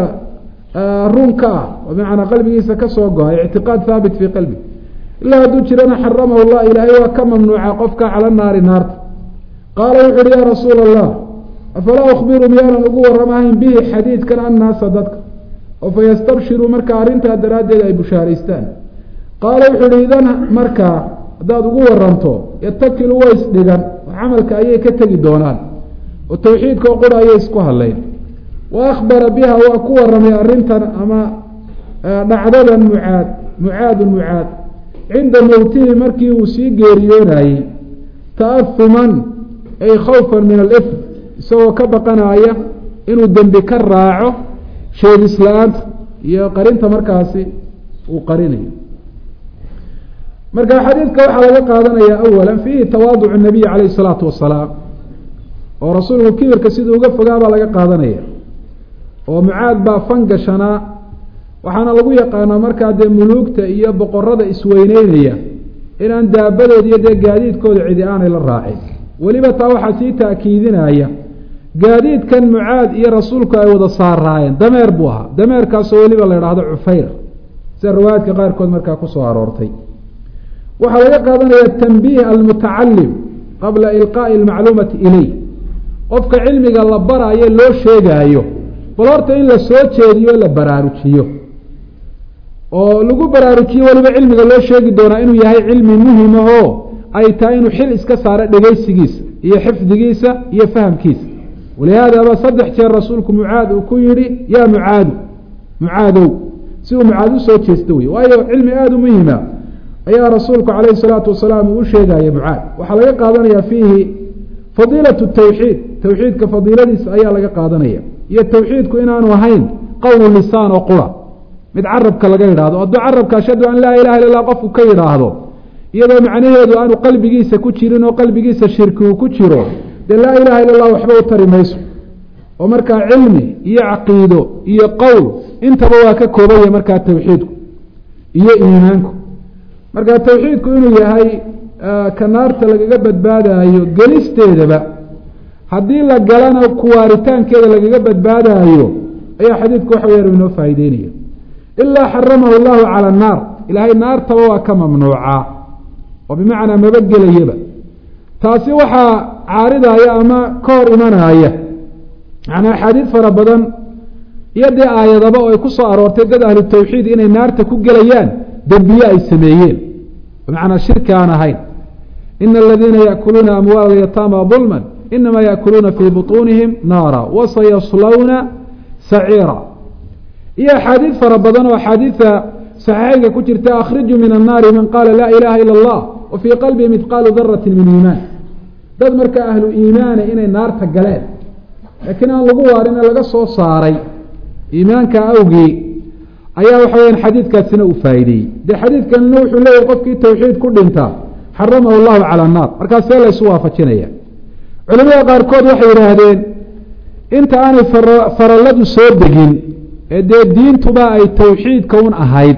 Speaker 1: run ka ah oo bimacnaa qalbigiisa kasoo go-ay ictiqaad haabit fii qalbi ilaa hadduu jirana xaramahu llah ilaahay waa ka mamnuuca qofka cala naari naarta qaala wuxu uhi yaa rasuula allah afalaa ukhbiru miyaanan ugu waramahayn bihi xadiidkan annaasa dadka oo fayastabshiruu markaa arrintaa daraaddeed ay bushaaraystaan qaala wuxu uhi idan markaa haddaad ugu waranto yatakilu way isdhigan oo camalka ayay ka tegi doonaan oo tawxiidka oo qura ayay isku hadlayn wa akhbara biha waa ku waramay arrintan ama dhacdadan mucaad mucaadun mucaad cinda mowtihi markii uu sii geeriyoonayey ta'ahuman ay khawfan min alifm isagoo ka baqanaya inuu dembi ka raaco sheegis la-aanta iyo qarinta markaasi uu qarinayo marka xadiidka waxaa laga qaadanaya awala fiihi tawaaduc nabiy calayh isalaatu wasalaam oo rasuulku kibirka siduu uga fogaa baa laga qaadanaya oo mucaad baa fan gashanaa waxaana lagu yaqaanaa markaa dee muluugta iyo boqorada isweyneynaya inaan daabadood iyo dee gaadiidkooda cidi aanay la raacin weliba taa waxaa sii taakiidinaya gaadiidkan mucaad iyo rasuulku ay wada saaraayeen dameer buu ahaa dameerkaasoo weliba la idhaahdo cufayr sida riwaayaadka qaarkood markaa kusoo aroortay waxaa laga qaadanaya tanbiih almutacalim qabla ilqaa'i almacluumati iley qofka cilmiga la baraayo loo sheegaayo bal horta in la soo jeediyo la baraarujiyo oo lagu baraarujiyo weliba cilmiga loo sheegi doonaa inuu yahay cilmi muhima oo ay tahay inuu xil iska saaro dhegeysigiisa iyo xifdigiisa iyo fahamkiisa walihaadaba saddex jeer rasuulku mucaad uu ku yihi yaa mucaadu mucaadow si uu mucaad usoo jeesto wey waayo cilmi aada u muhima ayaa rasuulku calayhi salaatu wasalaam uu u sheegaya mucaad waxaa laga qaadanaya fiihi fadiilatu tawxiid tawxiidka fadiiladiisa ayaa laga qaadanaya iyo tawxiidku inaanu ahayn qowlu lisaan oo qura mid carabka laga yidhaahdo hadduu carabka ashhadu an laa ilaha illa lah qofku ka yidhaahdo iyadoo macnaheedu aanu qalbigiisa ku jirin oo qalbigiisa shirki uu ku jiro dee laa ilaha illa lah waxba u tari mayso oo markaa cilmi iyo caqiido iyo qowl intaba waa ka koobanya markaa tawxiidku iyo iimaanku marka tawxiidku inuu yahay ka naarta lagaga badbaadaayo gelisteedaba haddii la galana kuwaaritaankeeda lagaga badbaadaayo ayaa xadiidku waxa weyaan inoo faa'ideynaya ilaa xaramahu llahu cala annaar ilaahay naartaba waa ka mamnuucaa oo bimacnaa maba gelayaba taasi waxaa caaridaya ama ka hor imanaya macnaa axaadiid fara badan iyo dee aayadaba oo ay ku soo aroortay dad ahlu tawxiid inay naarta ku gelayaan dembiye ay sameeyeen bimacnaa shirki aan ahayn ina aladiina yaakuluuna amwaala yataama dulman inama yaakuluuna fii buطuunihim naara wasayaslawna saciira iyo axaadiid fara badan oo axaadiida saxiixeynka ku jirta akhrijuu min annaari man qaala laa ilaha ila اllah wa fii qalbii midqaalu darati min iimaan dad marka ahlu iimaana inay naarta galeen laakiin aan lagu waarin ee laga soo saaray iimaanka awgii ayaa waxa weyaan xadiidkaasina uu faa'ideeyey dee xadiidkanina wuxuu leeyahy qofkii tawxiid ku dhinta xaramahu llahu cala annaar markaas see laysu waafajinaya culimada qaarkood waxay yidhaahdeen inta aanay faralladu soo degin ee dee diintuba ay tawxiidka un ahayd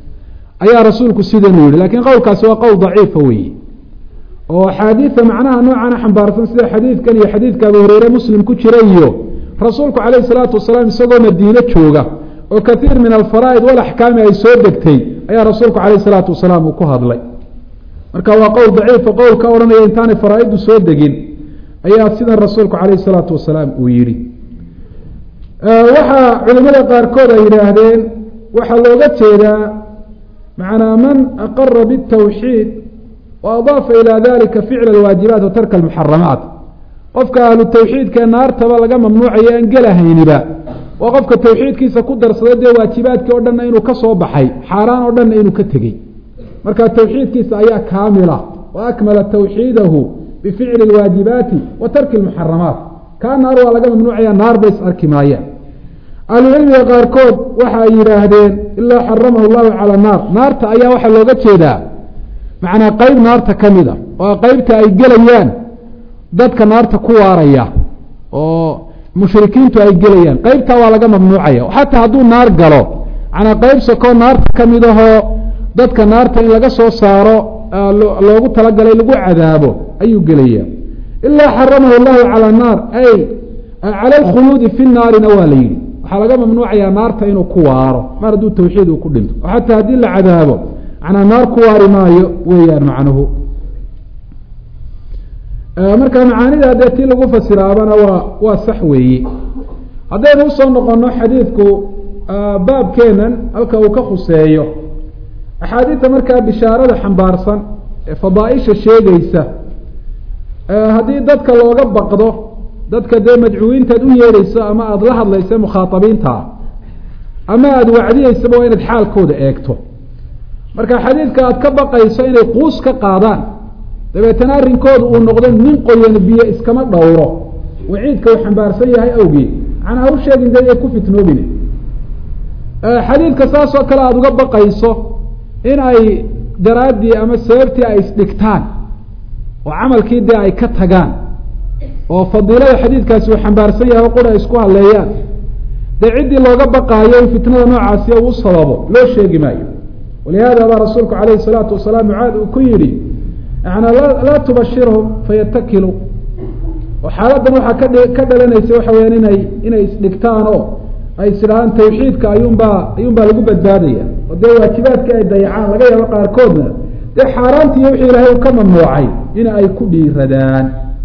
Speaker 1: ayaa rasuulku sidanuu yihi lakiin qowlkaasi waa qowl daciifa weeye oo axaadiida macnaha noocana xambaarsan sida xadiidkan iyo xadiidka abu hureyre muslim ku jira iyo rasuulku calayhi salaatu wasalaam isagoo madiine jooga oo kaiir min alfaraa'id walaxkaami ay soo degtay ayaa rasuulku calayhi salaatu wasalaam uu ku hadlay marka waa qowl daciifa qowlka odhanaya intaanay faraa-iddu soo degin ayaa sidan rasuulku calayhi salaatu wasalaam uu yidhi waxaa culimada qaarkood ay yidhaahdeen waxaa looga jeedaa macnaa man aqara bitawxiid wa adaafa ilaa dalika ficla alwaajibaat wa tarka almuxaramaat qofka ahlu tawxiidkae naartaba laga mamnuucayo aan gelahayniba waa qofka tawxiidkiisa ku darsaday dee waajibaadkii o dhanna inuu ka soo baxay xaaraan oo dhanna inuu ka tegey marka tawxiidkiisa ayaa kaamila wa akmala tawxiidahu bificli lwaajibaati wa tarki lmuxaramaat kaa naar waa laga mamnuucaya naar bay is arki maayaan ahlucilmiga qaarkood waxa ay yidhaahdeen ilaa xaramahu llahu cala naar naarta ayaa waxaa looga jeedaa macnaa qeyb naarta ka mid a oo qeybta ay gelayaan dadka naarta ku waaraya oo mushrikiintu ay gelayaan qeybtaa waa laga mamnuucaya xataa hadduu naar galo macnaa qeyb sakoo naarta ka mid ahoo dadka naarta in laga soo saaro loogu talagalay lagu cadaabo ayuu gelaya ilaa xaramahu llahu cala naar ay cala alkhuluudi fi naarina waa la yidhi waxaa laga mamnuucayaa naarta inuu ku waaro mar hadduu tawxiid uu ku dhinto oo xataa haddii la cadaabo macnaa naar ku waari maayo weeyaan macnuhu marka macaanida dee tii lagu fasiraabana waa waa sax weeye haddaynu usoo noqono xadiidku baabkeenan halka uu ka khuseeyo axaadiidta markaa bishaarada xambaarsan ee fadaaisha sheegeysa haddii dadka looga baqdo dadka dee madcuwiintaad u yeedhayso ama aada la hadlaysa mukhaatabiintaa ama aada wacdiyeysaba waa inaad xaalkooda eegto marka xadiidka aad ka baqayso inay quus ka qaadaan dabeetana arrinkooda uu noqdo nin qoyan biyo iskama dhowro waciidka uu xambaarsan yahay awgeed macnaa ha u sheegin dee ay ku fitnoobine xadiidka saas oo kale aada uga baqayso in ay daraaddii ama sababtii ay isdhigtaan oo camalkii dee ay ka tagaan oo fadiilada xadiidkaasi uu xambaarsan yahay o qura ay isku haleeyaan dee ciddii looga baqaayo in fitnada noocaasi uu sababo loo sheegi maayo walihada baa rasuulku calayhi salaatu wasalaam mucaad uu ku yidhi yanaa laa tubashirhum fayatakiluu oo xaaladdan waxaa ka ka dhalanaysa waxa weyaan inay inay isdhigtaan oo ay isidhahaan tawxiidka ayuunbaa ayuunbaa lagu badbaadaya oo dee waajibaadka ay dayacaan laga yaabo qaarkoodna dee xaaraanti iyo wixii ilaahay uu ka mamnuucay in ay ku dhiiradaan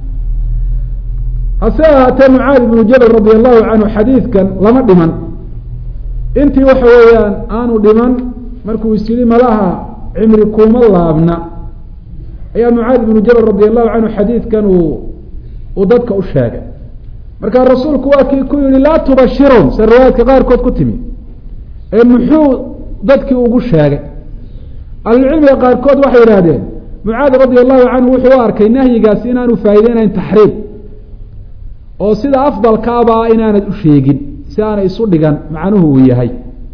Speaker 1: hase ahaatee mucaad ibnu jabal radi allahu canhu xadiidkan lama dhiman intii waxa weeyaan aanu dhiman markuu is yidhi malaha cimri kuuma laabna ayaa mucaad ibnu jabal radi allahu canhu xadiidkan uu uu dadka u sheegay markaa rasuulku waa kii ku yihi laa tubashirhum se riwaayaadka qaarkood ku timi ee muxuu dadkii ugu sheegay ahlucilmiga qaarkood waxay yidhaahdeen mucaad radi allahu canhu wuxuu u arkay nahyigaasi inaanu faaideynayn taxriim oo sida afdalkaaba inaanad u sheegin si aanay isu dhigan macnuhu uu yahay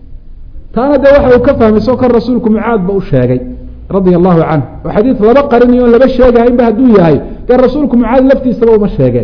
Speaker 1: taana dee waxa uu ka fahmay soo kan rasuulku mucaad ba u sheegay radia allahu canhu oo xadiid laba qarinayo on laba sheegahaynba hadduu yahay dee rasuulku mucaad laftiisaba uma sheegeen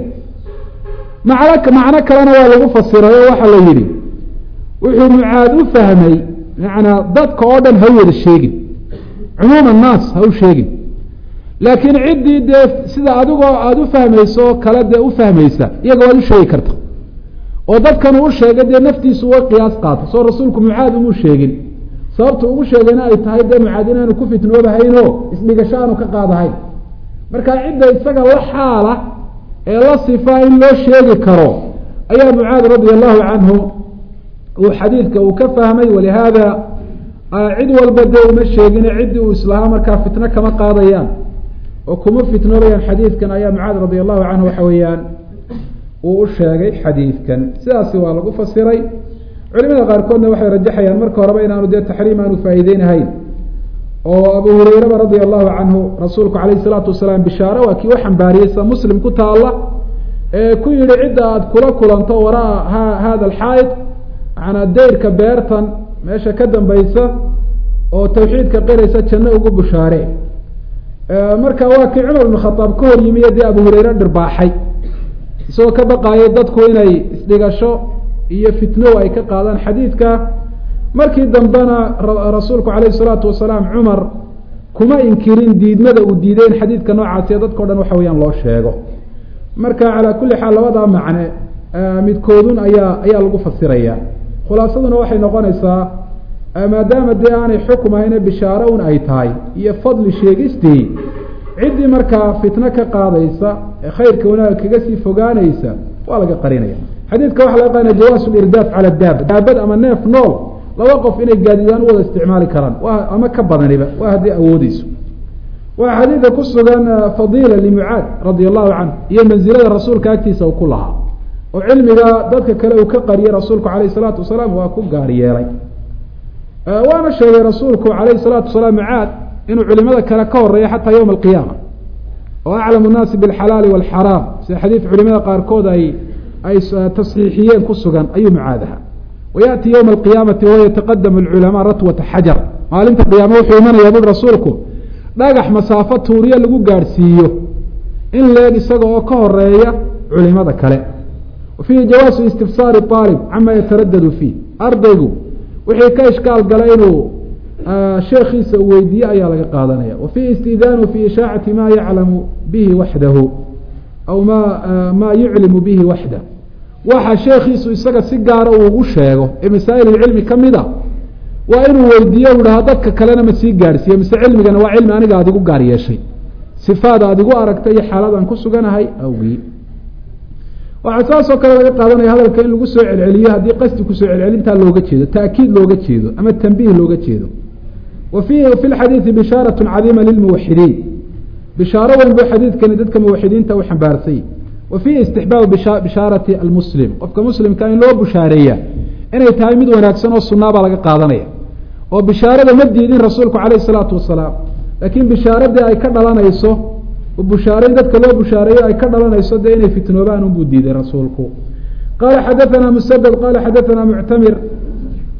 Speaker 1: macno macno kalena waa lagu fasiray oo waxaa la yidhi wuxuu mucaad u fahmay macanaa dadka oo dhan ha u wada sheegin cumuuma annaas ha u sheegin laakiin ciddii dee sida adigoo aada u fahmayso kale dee u fahmaysa iyaga waad u sheegi karta oo dadkan uu sheegay dee naftiisu way qiyaas qaata soo rasuulku mucaad umuu sheegin sababta ugu sheegayna ay tahay dee mucaad inaanu ku fitnoobahaynoo isdhigasho aanu ka qaadahayn marka cidda isaga la xaala ee la sifaa in loo sheegi karo ayaa mucaad radia allahu canhu uu xadiidka uu ka fahmay walihaada cid walba dee uma sheegine ciddii uu islahaa markaa fitno kama qaadayaan oo kuma fitnoobayaan xadiidkan ayaa mucaad radia allahu canhu waxa weeyaan uu u sheegay xadiidkan sidaasi waa lagu fasiray culimada qaarkoodna waxay rajaxayaan marka horeba inaanu dee taxriim aanu faa'iideynahayn oo abu hurayraba radia allahu canhu rasuulku calayhi salaatu wasalaam bishaare waa kii u xambaariyey sida muslim ku taalla ee ku yihi cidda aada kula kulanto waraa ha hada alxaa'id macanaa dayrka beertan meesha ka dambaysa oo tawxiidka qiraysa janno ugu bushaare marka waa kii cumar ibn khadaab ka hor yimiyo dee abu hureyre dhirbaaxay isagoo ka baqaayay dadku inay isdhigasho iyo fitnow ay ka qaadaan xadiidka markii dambena rasuulku calayhi salaatu wasalaam cumar kuma inkirin diidmada uu diiday in xadiidka noocaasiyo dadka o dhan waxa weyaan loo sheego marka calaa kulli xaal labadaa macne midkoodun ayaa ayaa lagu fasiraya khulaasaduna waxay noqonaysaa maadaama dee aanay xukum ahayne bishaaro un ay tahay iyo fadli sheegistii ciddii markaa fitno ka qaadaysa ee khayrka wanaag kaga sii fogaanaysa waa laga qarinaya xadiidka waxa laga qarinaya jawaasu lirdaaf cala daaba daabad ama neef nool laba qof inay gaadidaan u wada isticmaali karaan waa ama ka badaniba waa haddii awoodeyso waxaa xadiidka ku sugan fadiila limucaad radia allahu canhu iyo mansilada rasuulka agtiisa uu ku lahaa oo cilmiga dadka kale uu ka qariyey rasuulku calayh salaatu wasalaam waa ku gaar yeelay waana sheegay rasuulku calayhi salaatu wasalaam mucaad inuu culimada kale ka horeeyo xataa yowma alqiyaama oo aclamu nnaasi bilxalaali waalxaraam sida xadiid culimada qaarkood ay ay tasxiixiyeen ku sugan ayuu mucaad ahaa wayaأti ywma alqiyaamati wahuwa yataqadamu alculamaa ratwata xajar maalinta qiyaame wuxuu imanaya bui rasuulku dhagax masaafo tuuriye lagu gaadhsiiyo in leeg isaga oo ka horeeya culimada kale wa fiihi jawaasu istifsaari aalib cama yataradadu fiih ardaygu wixii ka ishkaal gala inuu sheekhiisa uu weydiiye ayaa laga qaadanaya wa fiihi istidaanu fi ishaacati ma yaclamu bihi waxdahu aw ma ma yuclimu bihi waxdah waxa sheekiisu isaga si gaara uu ugu sheego ee masaa'il ilcilmi ka mid a waa inuu weydiiyo u dhaha dadka kalena ma sii gaadhsiiyo mise cilmigana waa cilmi aniga aad igu gaar yeeshay sifaad aad igu aragtay iyo xaalad aan ku suganahay awgii waxaa saasoo kale laga qaadanaya hadalka in lagu soo celceliyo haddii qasdi kusoo celcelintaa looga jeedo taakiid looga jeedo ama tanbiih looga jeedo wa fiihi fi lxadiidi bishaarat cadiima lilmuwaxidiin bishaaro weyn buu xadiidkani dadka muwaxidiinta u xambaarsay wa fiihi istixbaabu bishaarati almuslim qofka muslimka in loo bushaareeya inay tahay mid wanaagsan oo sunaabaa laga qaadanaya oo bishaarada ma diidin rasuulku calayh isalaatu wasalaam laakiin bishaaradii ay ka dhalanayso bushaareyn dadka loo bushaareeyo ay ka dhalanayso dee inay fitnoobaan unbuu diiday rasuulku qaala xadaثana musadad qala xadaثana muctamir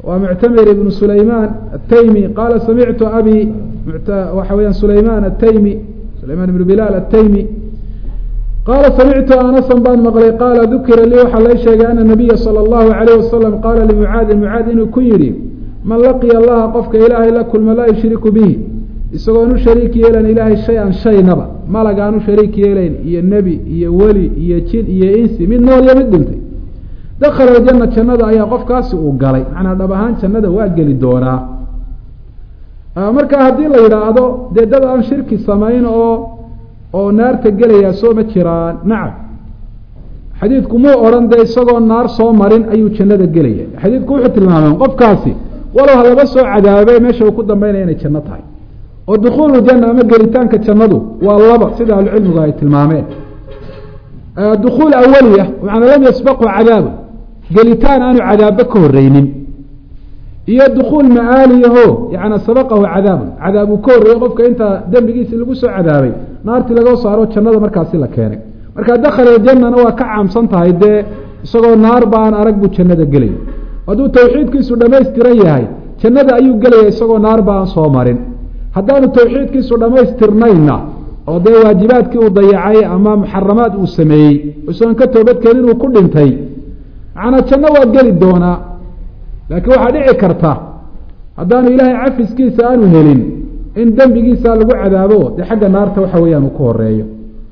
Speaker 1: waa muctamir ibnu sulaymaan ataymi qaala samictu abi waxa weyaan sulaymaan ataymi sulaymaan ibnu bilaal ataymi qaala samictu anasan baan maqlay qaala dukira lii waxaa lay sheegay ana nabiya sala allahu alayh wasalam qaala limucaadin mucaad inuu ku yidhi man laqiya allaha qofka ilaahay la kulma laa yushriku bihi isagoon u shariik yeelayn ilaahay shay-an shaynaba malag aan u shariik yeelayn iyo nebi iyo weli iyo jin iyo insi mid nool iyo mid dhintay dakhala aljana jannada ayaa qofkaasi uu galay macnaa dhab ahaan jannada waa geli doonaa marka haddii la yidhaahdo dee dad aan shirki samayn oo oo naarta gelayaa soo ma jiraan nacam xadiidku muu odhan dee isagoo naar soo marin ayuu jannada gelaya xadiidku wuxuu tilmaamay qofkaasi walow halaba soo cadaabay meesha uu ku dambeynaya inay janno tahay oo dukuulu janna ama gelitaanka jannadu waa laba sida ahlucilmigu ay tilmaameen dukuul awaliya macanaa lam yasbaqu cadaabu gelitaan aanu cadaabba ka horeynin iyo dukuul ma'aaliyaho yana sabaqahu cadaabun cadaab uu ka horreeyey qofka intaa dembigiisi lagu soo cadaabay naartii laga saaro jannada markaasi la keenay marka dakhala jannana waa ka caamsan tahay dee isagoo naar baan arag buu jannada gelaya hadduu tawxiidkiisu dhamaystiran yahay jannada ayuu gelaya isagoo naar baan soo marin haddaanu tawxiidkiisu dhammaystirnayna oo dee waajibaadkii uu dayacay ama muxaramaad uu sameeyey isagoon ka toobadkeen inuu ku dhintay macnaa janno waa geli doonaa laakiin waxaa dhici karta haddaanu ilaahay cafiskiisa aanu helin in dembigiisa lagu cadaabo dee xagga naarta waxa weeyaan uu ka horeeyo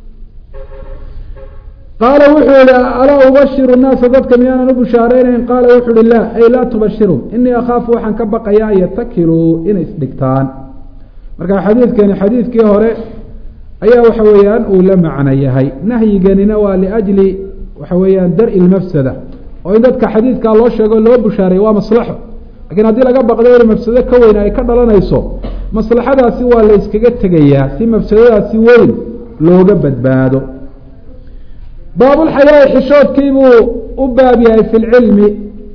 Speaker 1: qaala wuxuu yihi alaa ubashiru naasa dadka miyaanan u bushaaraynayn qaala wuxuu ihi laa ay laa tubashirun inii akhaafu waxaan ka baqayaa an yatakiluu inay isdhigtaan marka xadiidkani xadiidkii hore ayaa waxa weeyaan uu la macno yahay nahyiganina waa liajli waxa weeyaan dar-i lmafsada oo in dadka xadiidkaa loo sheego loo bushaaray waa maslaxo lakiin haddii laga baqdo in mafsado ka weyn ay ka dhalanayso maslaxadaasi waa la yskaga tegayaa si mafsadadaasi weyn looga badbaado baabulxayaai xishoodkiibuu u baab yahay fi lcilmi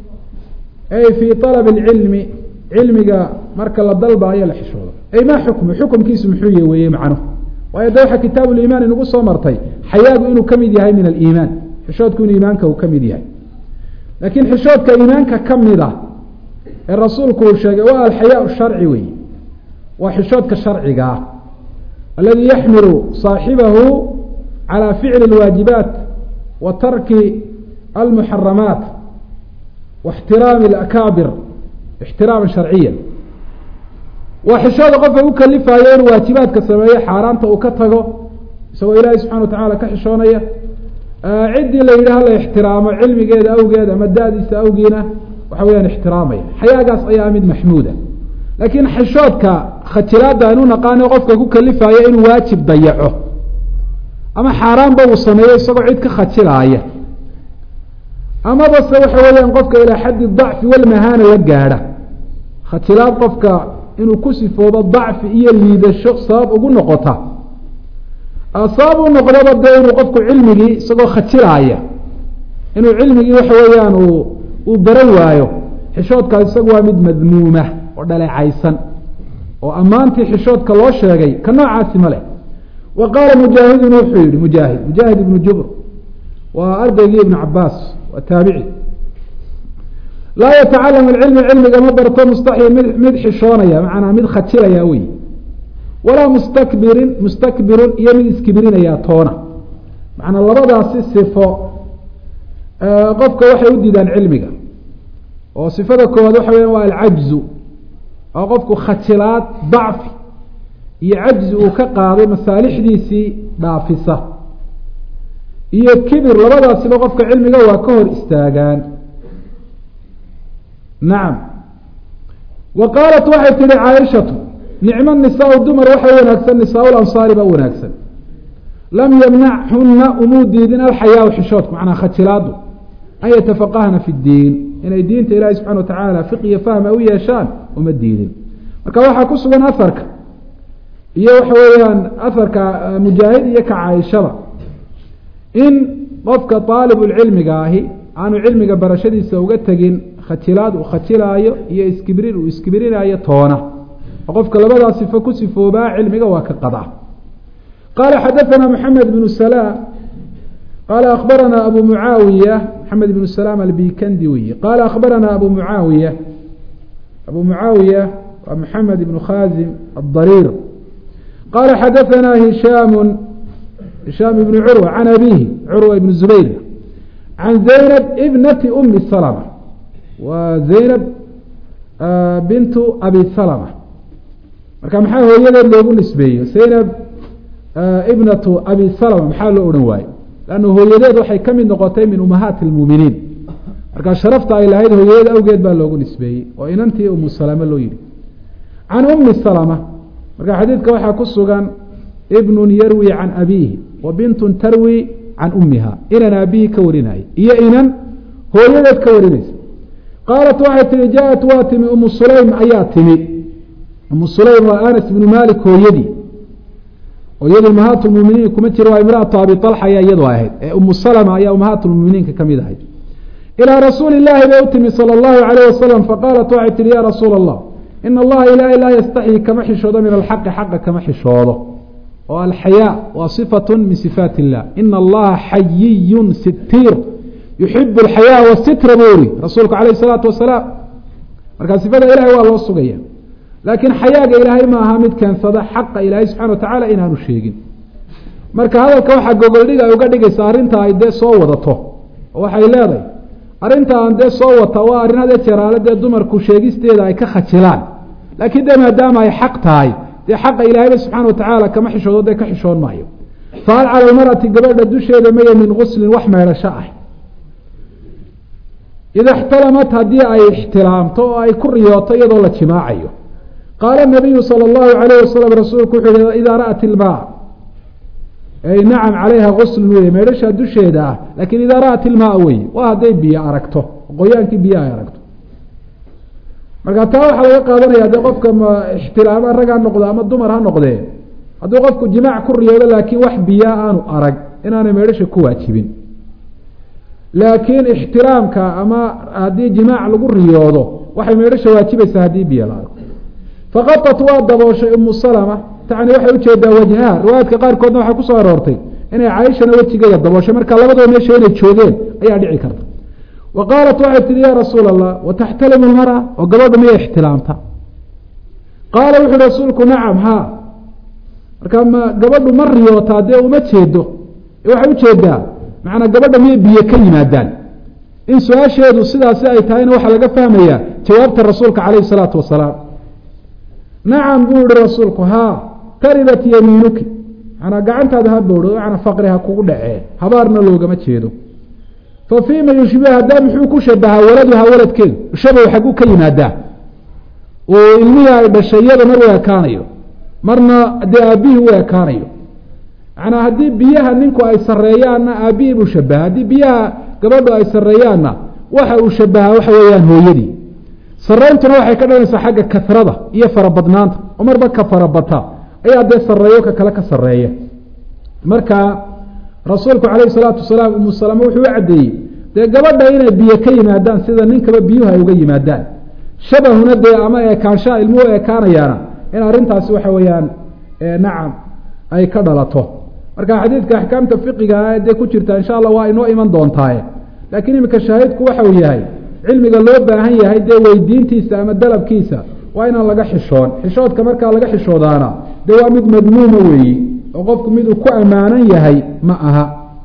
Speaker 1: ay fii alabi lcilmi cilmiga marka la dalbaayo la xishoodo ay maa xukmu xukumkiisu muxuu y weeye macnuhu waayo de waxaa kitaabu liimaan inagu soo martay xayaagu inuu ka mid yahay min aliimaan xishoodku inuu iimaanka uu ka mid yahay laakiin xishoodka iimaanka ka mid a ee rasuulku uu sheegay waa alxayaa sharci wey waa xishoodka sharciga ah aladi yaxmilu saaxibahu calى ficli اlwaajibaat wa tarki almuxaramaat wa اxtiraami اlakaabir ixtiraama sharciya waa xishooda qofka u kalifaayo inuu waajibaadka sameeyo xaaraanta uu ka tago isagoo ilaahay subxana watacala ka xishoonaya ciddii la yidhi hala ixtiraamo cilmigeeda awgeed ama da-diisa awgiina waxa weyaan ixtiraamaya xayaagaas ayaa mid maxmuuda laakiin xishoodka khajilaada aynu naqaano qofka ku kalifaayo inuu waajib dayaco ama xaaraanba uu sameeyo isagoo cid ka khajilaaya amaba se waxa weeyaan qofka ilaa xaddi dacfi walmahaana la gaadha khajilaad qofka inuu ku sifoobo dacfi iyo liidasho sabab ugu noqota sabab u noqdaba dee inuu qofku cilmigii isagoo khajilaaya inuu cilmigii waxa weeyaan uu uu baran waayo xishoodkaas isagu waa mid madmuuma oo dhaleecaysan oo ammaantii xishoodka loo sheegay ka noocaasi ma leh wa qaala mujaahidun wuxuu yihi mujaahid mujaahid ibnu jubr waa ardaygii ibnu cabaas waa taabici laa yatacalamu cilmi cilmiga ma barto mustaxyi mid mid xishoonaya macanaa mid khajilaya wey walaa mustakbirin mustakbirun iyo mid iskibrinaya toona macanaa labadaasi sifo qofka waxay u diidaan cilmiga oo sifada koowaad waxa weya waa alcajzu oo qofku khajilaad dacfi iyo cajzi uu ka qaaday masaalixdiisii dhaafisa iyo kibir labadaasiba qofka cilmiga waa ka hor istaagaan nacam wa qaalat waxay tihi caaishatu nicmo nisaau dumar waxa wanaagsan nisaa lansaari ba wanaagsan lam yamnachuna umuu diidin alxayaau xishoodku macnaa khajilaadu an yatafaqahna fi ddiin inay diinta ilaahi subxana watacaala fiqiyo fahma u yeeshaan uma diidin marka waxaa ku sugan aharka iyo waxa weeyaan aharka mujaahid iyo ka caaishada in qofka aalibulcilmiga ahi aanu cilmiga barashadiisa uga tegin khajilaad uu khajilaayo iyo iskibrin uu iskibrinaayo toona oo qofka labadaa sifo ku sifoobaa cilmiga waa ka qadaa qaala xadaثana mxamed bnu salaam qaala akbarana abu mucaawiya maxamed bnu salaam albikandi wey qaala akbarana abu mucaawiya abu mucaawiya waa maxamed ibnu khazim adariir qala xadaثna hishaam hishaam ibnu curwa can abihi curwa ibn zubayr can zaynab ibnati umi salma wa zaynab bintu abi salma marka maxaa hooyadeed loogu nisbeeyo zaynab ibnatu abi salma maxaa loo odhan waaye lanna hooyadeed waxay ka mid noqotay min umahaati اlmuuminiin marka sharafta ay lahayd hooyadeed awgeed baa loogu nisbeeyey oo inantii umu salama loo yihi can umi salma marka xadiidka waxaa ku sugan ibnun yarwi can abiihi wa bintun tarwi can umiha inan aabihi ka warinaya iyo inan hooyadeed ka warinaysa qaalat waxay tihi jaaءat waa timi umu sulaym ayaa timi umu sulaym waa anas bnu malik hooyadii hooyadii umahaat lmuminiin kuma jira waa imraatu abi alxa ayaa iyadu ahayd ee umu salma ayaa umahaat lmuminiinka ka mid ahayd ilىa rasuuli اlaahi bay u timi salى اllahu alayh wasalam faqaalat waxay tihi ya rasuula اllah ina allaha ilaahay laa yastaxyi kama xishoodo min alxaqi xaqa kama xishoodo oo alxayaa waa صifaة min sifaat اllah ina allaha xayiyu sitiir yuxib اlxayaa wasitra buu uri rasuulku alayh الsalaatu wasalaam marka sifada ilahay waa loo sugaya laakiin xayaaga ilaahay ma aha mid keensada xaqa ilaahay subxana watacala inaanu sheegin marka hadalka waxaa gogoldhiga ay uga dhigaysa arrinta ay dee soo wadato oo waxay leedahay arrinta aan dee soo wata waa arrin hadee jeraale dee dumarku sheegisteeda ay ka khajilaan laakiin dee maadaama ay xaq tahay dee xaqa ilaahayba subxaana watacaala kama xishoodo dee ka xishoon maayo fahal cala almar'ati gabadha dusheeda maya min guslin wax meedhasho ah ida ixtalamat haddii ay ixtilaamto oo ay ku riyooto iyadoo la jimaacayo qaala nabiyu sala allahu alayh wasalam rasuulku wuxuu yihi idaa ra'at ilmaa ay nacam calayha guslun weye meedhashaa dusheeda ah laakiin idaa ra'at ilmaa weye waa hadday biyo aragto qoyaankii biyo ay aragto marka taa waxaa laga qaadanaya dee qofka ma ixtilaama rag ha noqdo ama dumar ha noqdee hadduu qofku jimaac ku riyoodo laakiin wax biyaa aanu arag inaanay meedhasha ku waajibin laakiin ixtiraamka ama haddii jimaac lagu riyoodo waxay meedhasha waajibaysaa haddii biyo la argo faqatat waa dabooshay umu salama tacni waxay ujeedaa wajhaha riwaayaadka qaarkoodna waxay kusoo aroortay inay caaishana wejigeeda dabooshay marka labadoo meesha inay joogeen ayaa dhici karta wa qaalat waxay tihi ya rasuula allah wataxtalimu lmara oo gabadhu miyay ixtilaamta qaala wuxu uhi rasuulku nacam ha marka ma gabadhu ma riyootaa dee uma jeedo waxay ujeedaa macanaa gabadha miyay biyo ka yimaadaan in su-aasheedu sidaasi ay tahayna waxaa laga fahmayaa jawaabta rasuulka calayhi salaatu wasalaam nacam buu yihi rasuulku haa taribat yamiinuki manaa gacantaada ha bowdho manaa faqri ha kugu dhacee habaarna loogama jeedo fa fiima yushbiha haddaa muxuu ku shabahaa waladuhaa waladkeedu shabow xagguu ka yimaadaa oo ilmihii ay dhashay iyada mar u ekaanayo marna dee aabbihii u ekaanayo manaa haddii biyaha ninku ay sareeyaanna aabbihii buu shabaha haddii biyaha gabadhu ay sareeyaanna waxa uu shabahaa waxa weeyaan hooyadii sareyntuna waxay ka dhalanaysaa xagga kasrada iyo farabadnaanta oo marba ka farabata ayaa dee sareeyo ka kale ka sareeya marka rasuulku calayhi salaatu wasalaam umu salama wuxuu u caddeeyey dee gabadha inay biyo ka yimaadaan sida ninkaba biyuhu ay uga yimaadaan shabahuna dee ama eekaanshaha ilmuhu ekaanayaana in arrintaasi waxa weeyaan nacam ay ka dhalato marka xadiidka axkaamta fiqiga dee ku jirta insha allah waa inoo iman doontaaye laakiin iminka shaahidku waxa uu yahay cilmiga loo baahan yahay dee weydiintiisa ama dalabkiisa waa inaan laga xishoon xishoodka markaa laga xishoodaana dee waa mid madmuuma weeyi oo qofku mid uu ku ammaanan yahay ma aha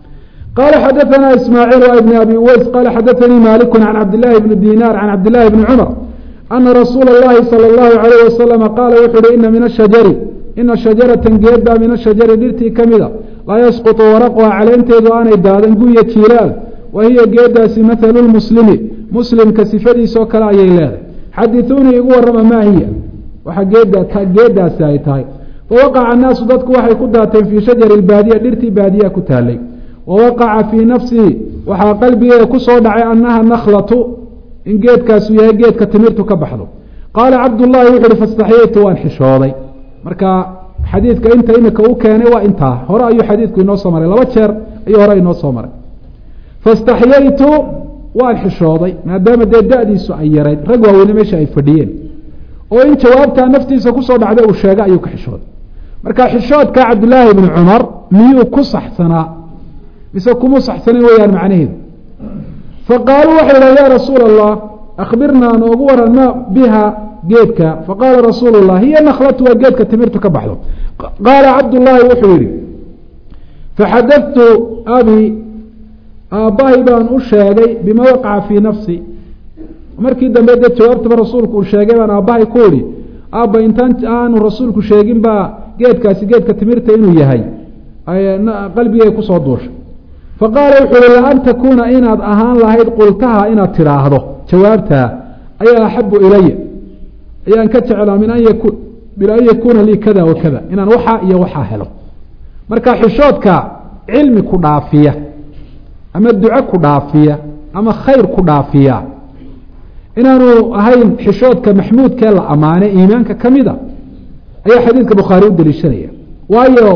Speaker 1: qala xadaثna ismaaciil wa ibn abi uweys qala xadaثanii maliku can cabdillahi bni dinaar can cabdillahi bni cumar ana rasuula اllahi salى اllahu alayh wasalama qaala wuxu uhi ina min ashajari ina shajaratan geedbaa min ashajari dhirtii ka mida laa yasqutu waraquha caleenteedu aanay daadan guya jiilaal wa hiya geedaasi mathalu lmuslimi muslimka sifadiisoo kale ayay leedahay xadiثuunii igu warrama maa hiya waxa geeda geedaasi ay tahay fawaqaca annaasu dadku waxay ku daateen fii shajari baadiya dhirtii baadiyaa ku taalay wawaqaca fii nafsihi waxaa qalbigeeda kusoo dhacay annaha nakhlatu in geedkaasu yahay geedka timirtu ka baxdo qaala cabdullaahi wuxu uhi fastaxyaytu waan xishooday marka xadiidka inta imika u keenay waa intaa hore ayuu xadiidku inoo soo maray laba jeer ayuu hore inoo soo maray fastaxyaytu waan xishooday maadaama dee da-diisu ay yarayd rag waaweyne meesha ay fadhiyeen oo in jawaabtaa naftiisa kusoo dhacda uu sheega ayuu ka xishooday marka xishoodka cabdillaahi ibni cumar miyuu ku saxsanaa mise kuma saxsanayn weyaan macnaheedu faqaaluu waxay idhaha ya rasuula allah akhbirnaa noogu waran ma biha geedka faqaala rasuulu llah hiya naklatu waa geedka timirtu ka baxdo qaala cabdullaahi wuxuu yihi faxadatu abi aabbahay baan u sheegay bima waqaca fii nafsi markii dambe dee jawaabtaba rasuulku uu sheegay baan aabbahay ku ihi aabba intaan aanu rasuulku sheegin baa geedkaasi geedka timirta inuu yahay qalbigay kusoo duushay faqaala wuxuu uhi laan takuuna inaad ahaan lahayd qultaha inaad tidhaahdo jawaabtaa ayaa axabu ilaya ayaan ka jeclaa min an yaku min an yakuuna lii kada wa kada inaan waxaa iyo waxaa helo marka xishoodka cilmi ku dhaafiya ama duco ku dhaafiya ama khayr ku dhaafiya inaanu ahayn xishoodka maxmuudkee la ammaane iimaanka ka mida ayaa xadiidka bukhaari u daliishanaya waayo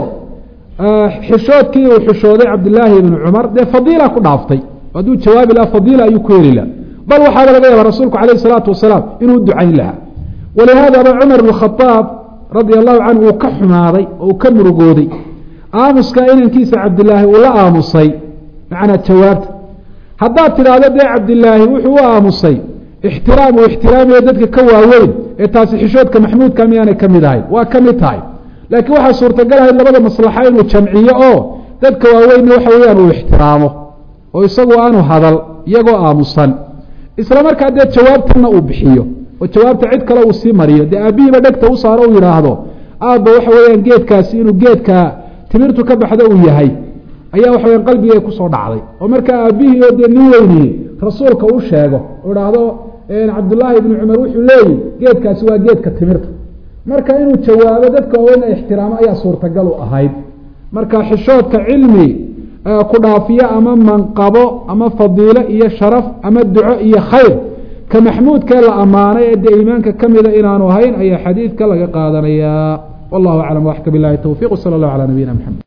Speaker 1: xishoodkii uu xishooday cabdilaahi ibnu cumar dee fadiila ku dhaaftay hadduu jawaabi laha fadiila ayuu ku heli laha bal waxaaba laga yaaba rasuulku calayh isalaatu wasalaam inuu ducayn lahaa walihaadaba cumar bn khadaab radia allahu canhu uu ka xumaaday oo uu ka murugooday aamuska inankiisa cabdilaahi uu la aamusay macnaa jawaabta haddaad tidhaahdo dee cabdilaahi wuxuu u aamusay ixtiraam uu ixtiraamayo dadka ka waaweyn ee taasi xishoodka maxmuudka miyaanay ka mid ahayn waa ka mid tahay laakiin waxaa suurtagal ahayd labada maslaxa inuu jamciyo oo dadka waaweynna waxa weeyaan uu ixtiraamo oo isagu aanu hadal iyagoo aamusan isla markaa dee jawaabtana uu bixiyo oo jawaabta cid kale uu sii mariyo dee aabbihiiba dhegta u saaro u yidhaahdo aabba waxa weeyaan geedkaasi inuu geedka timirtu ka baxdo uu yahay ayaa waxa weyan qalbigay kusoo dhacday oo markaa aabbihii oo dee nin weynihi rasuulka u sheego oo idhaahdo cabdullaahi ibnu cumar wuxuu leeyihi geedkaasi waa geedka timirta marka inuu jawaabo dadka waaweyn ixtiraamo ayaa suurtagal u ahayd marka xishoodka cilmi ku dhaafiyo ama manqabo ama fadiilo iyo sharaf ama duco iyo khayr ka maxmuudkee la ammaanay ee dee iimaanka ka mida inaanu ahayn ayaa xadiidka laga qaadanayaa wallahu aclam waxka bilahi towfiq wsala allahu calaa nabiyina mxamed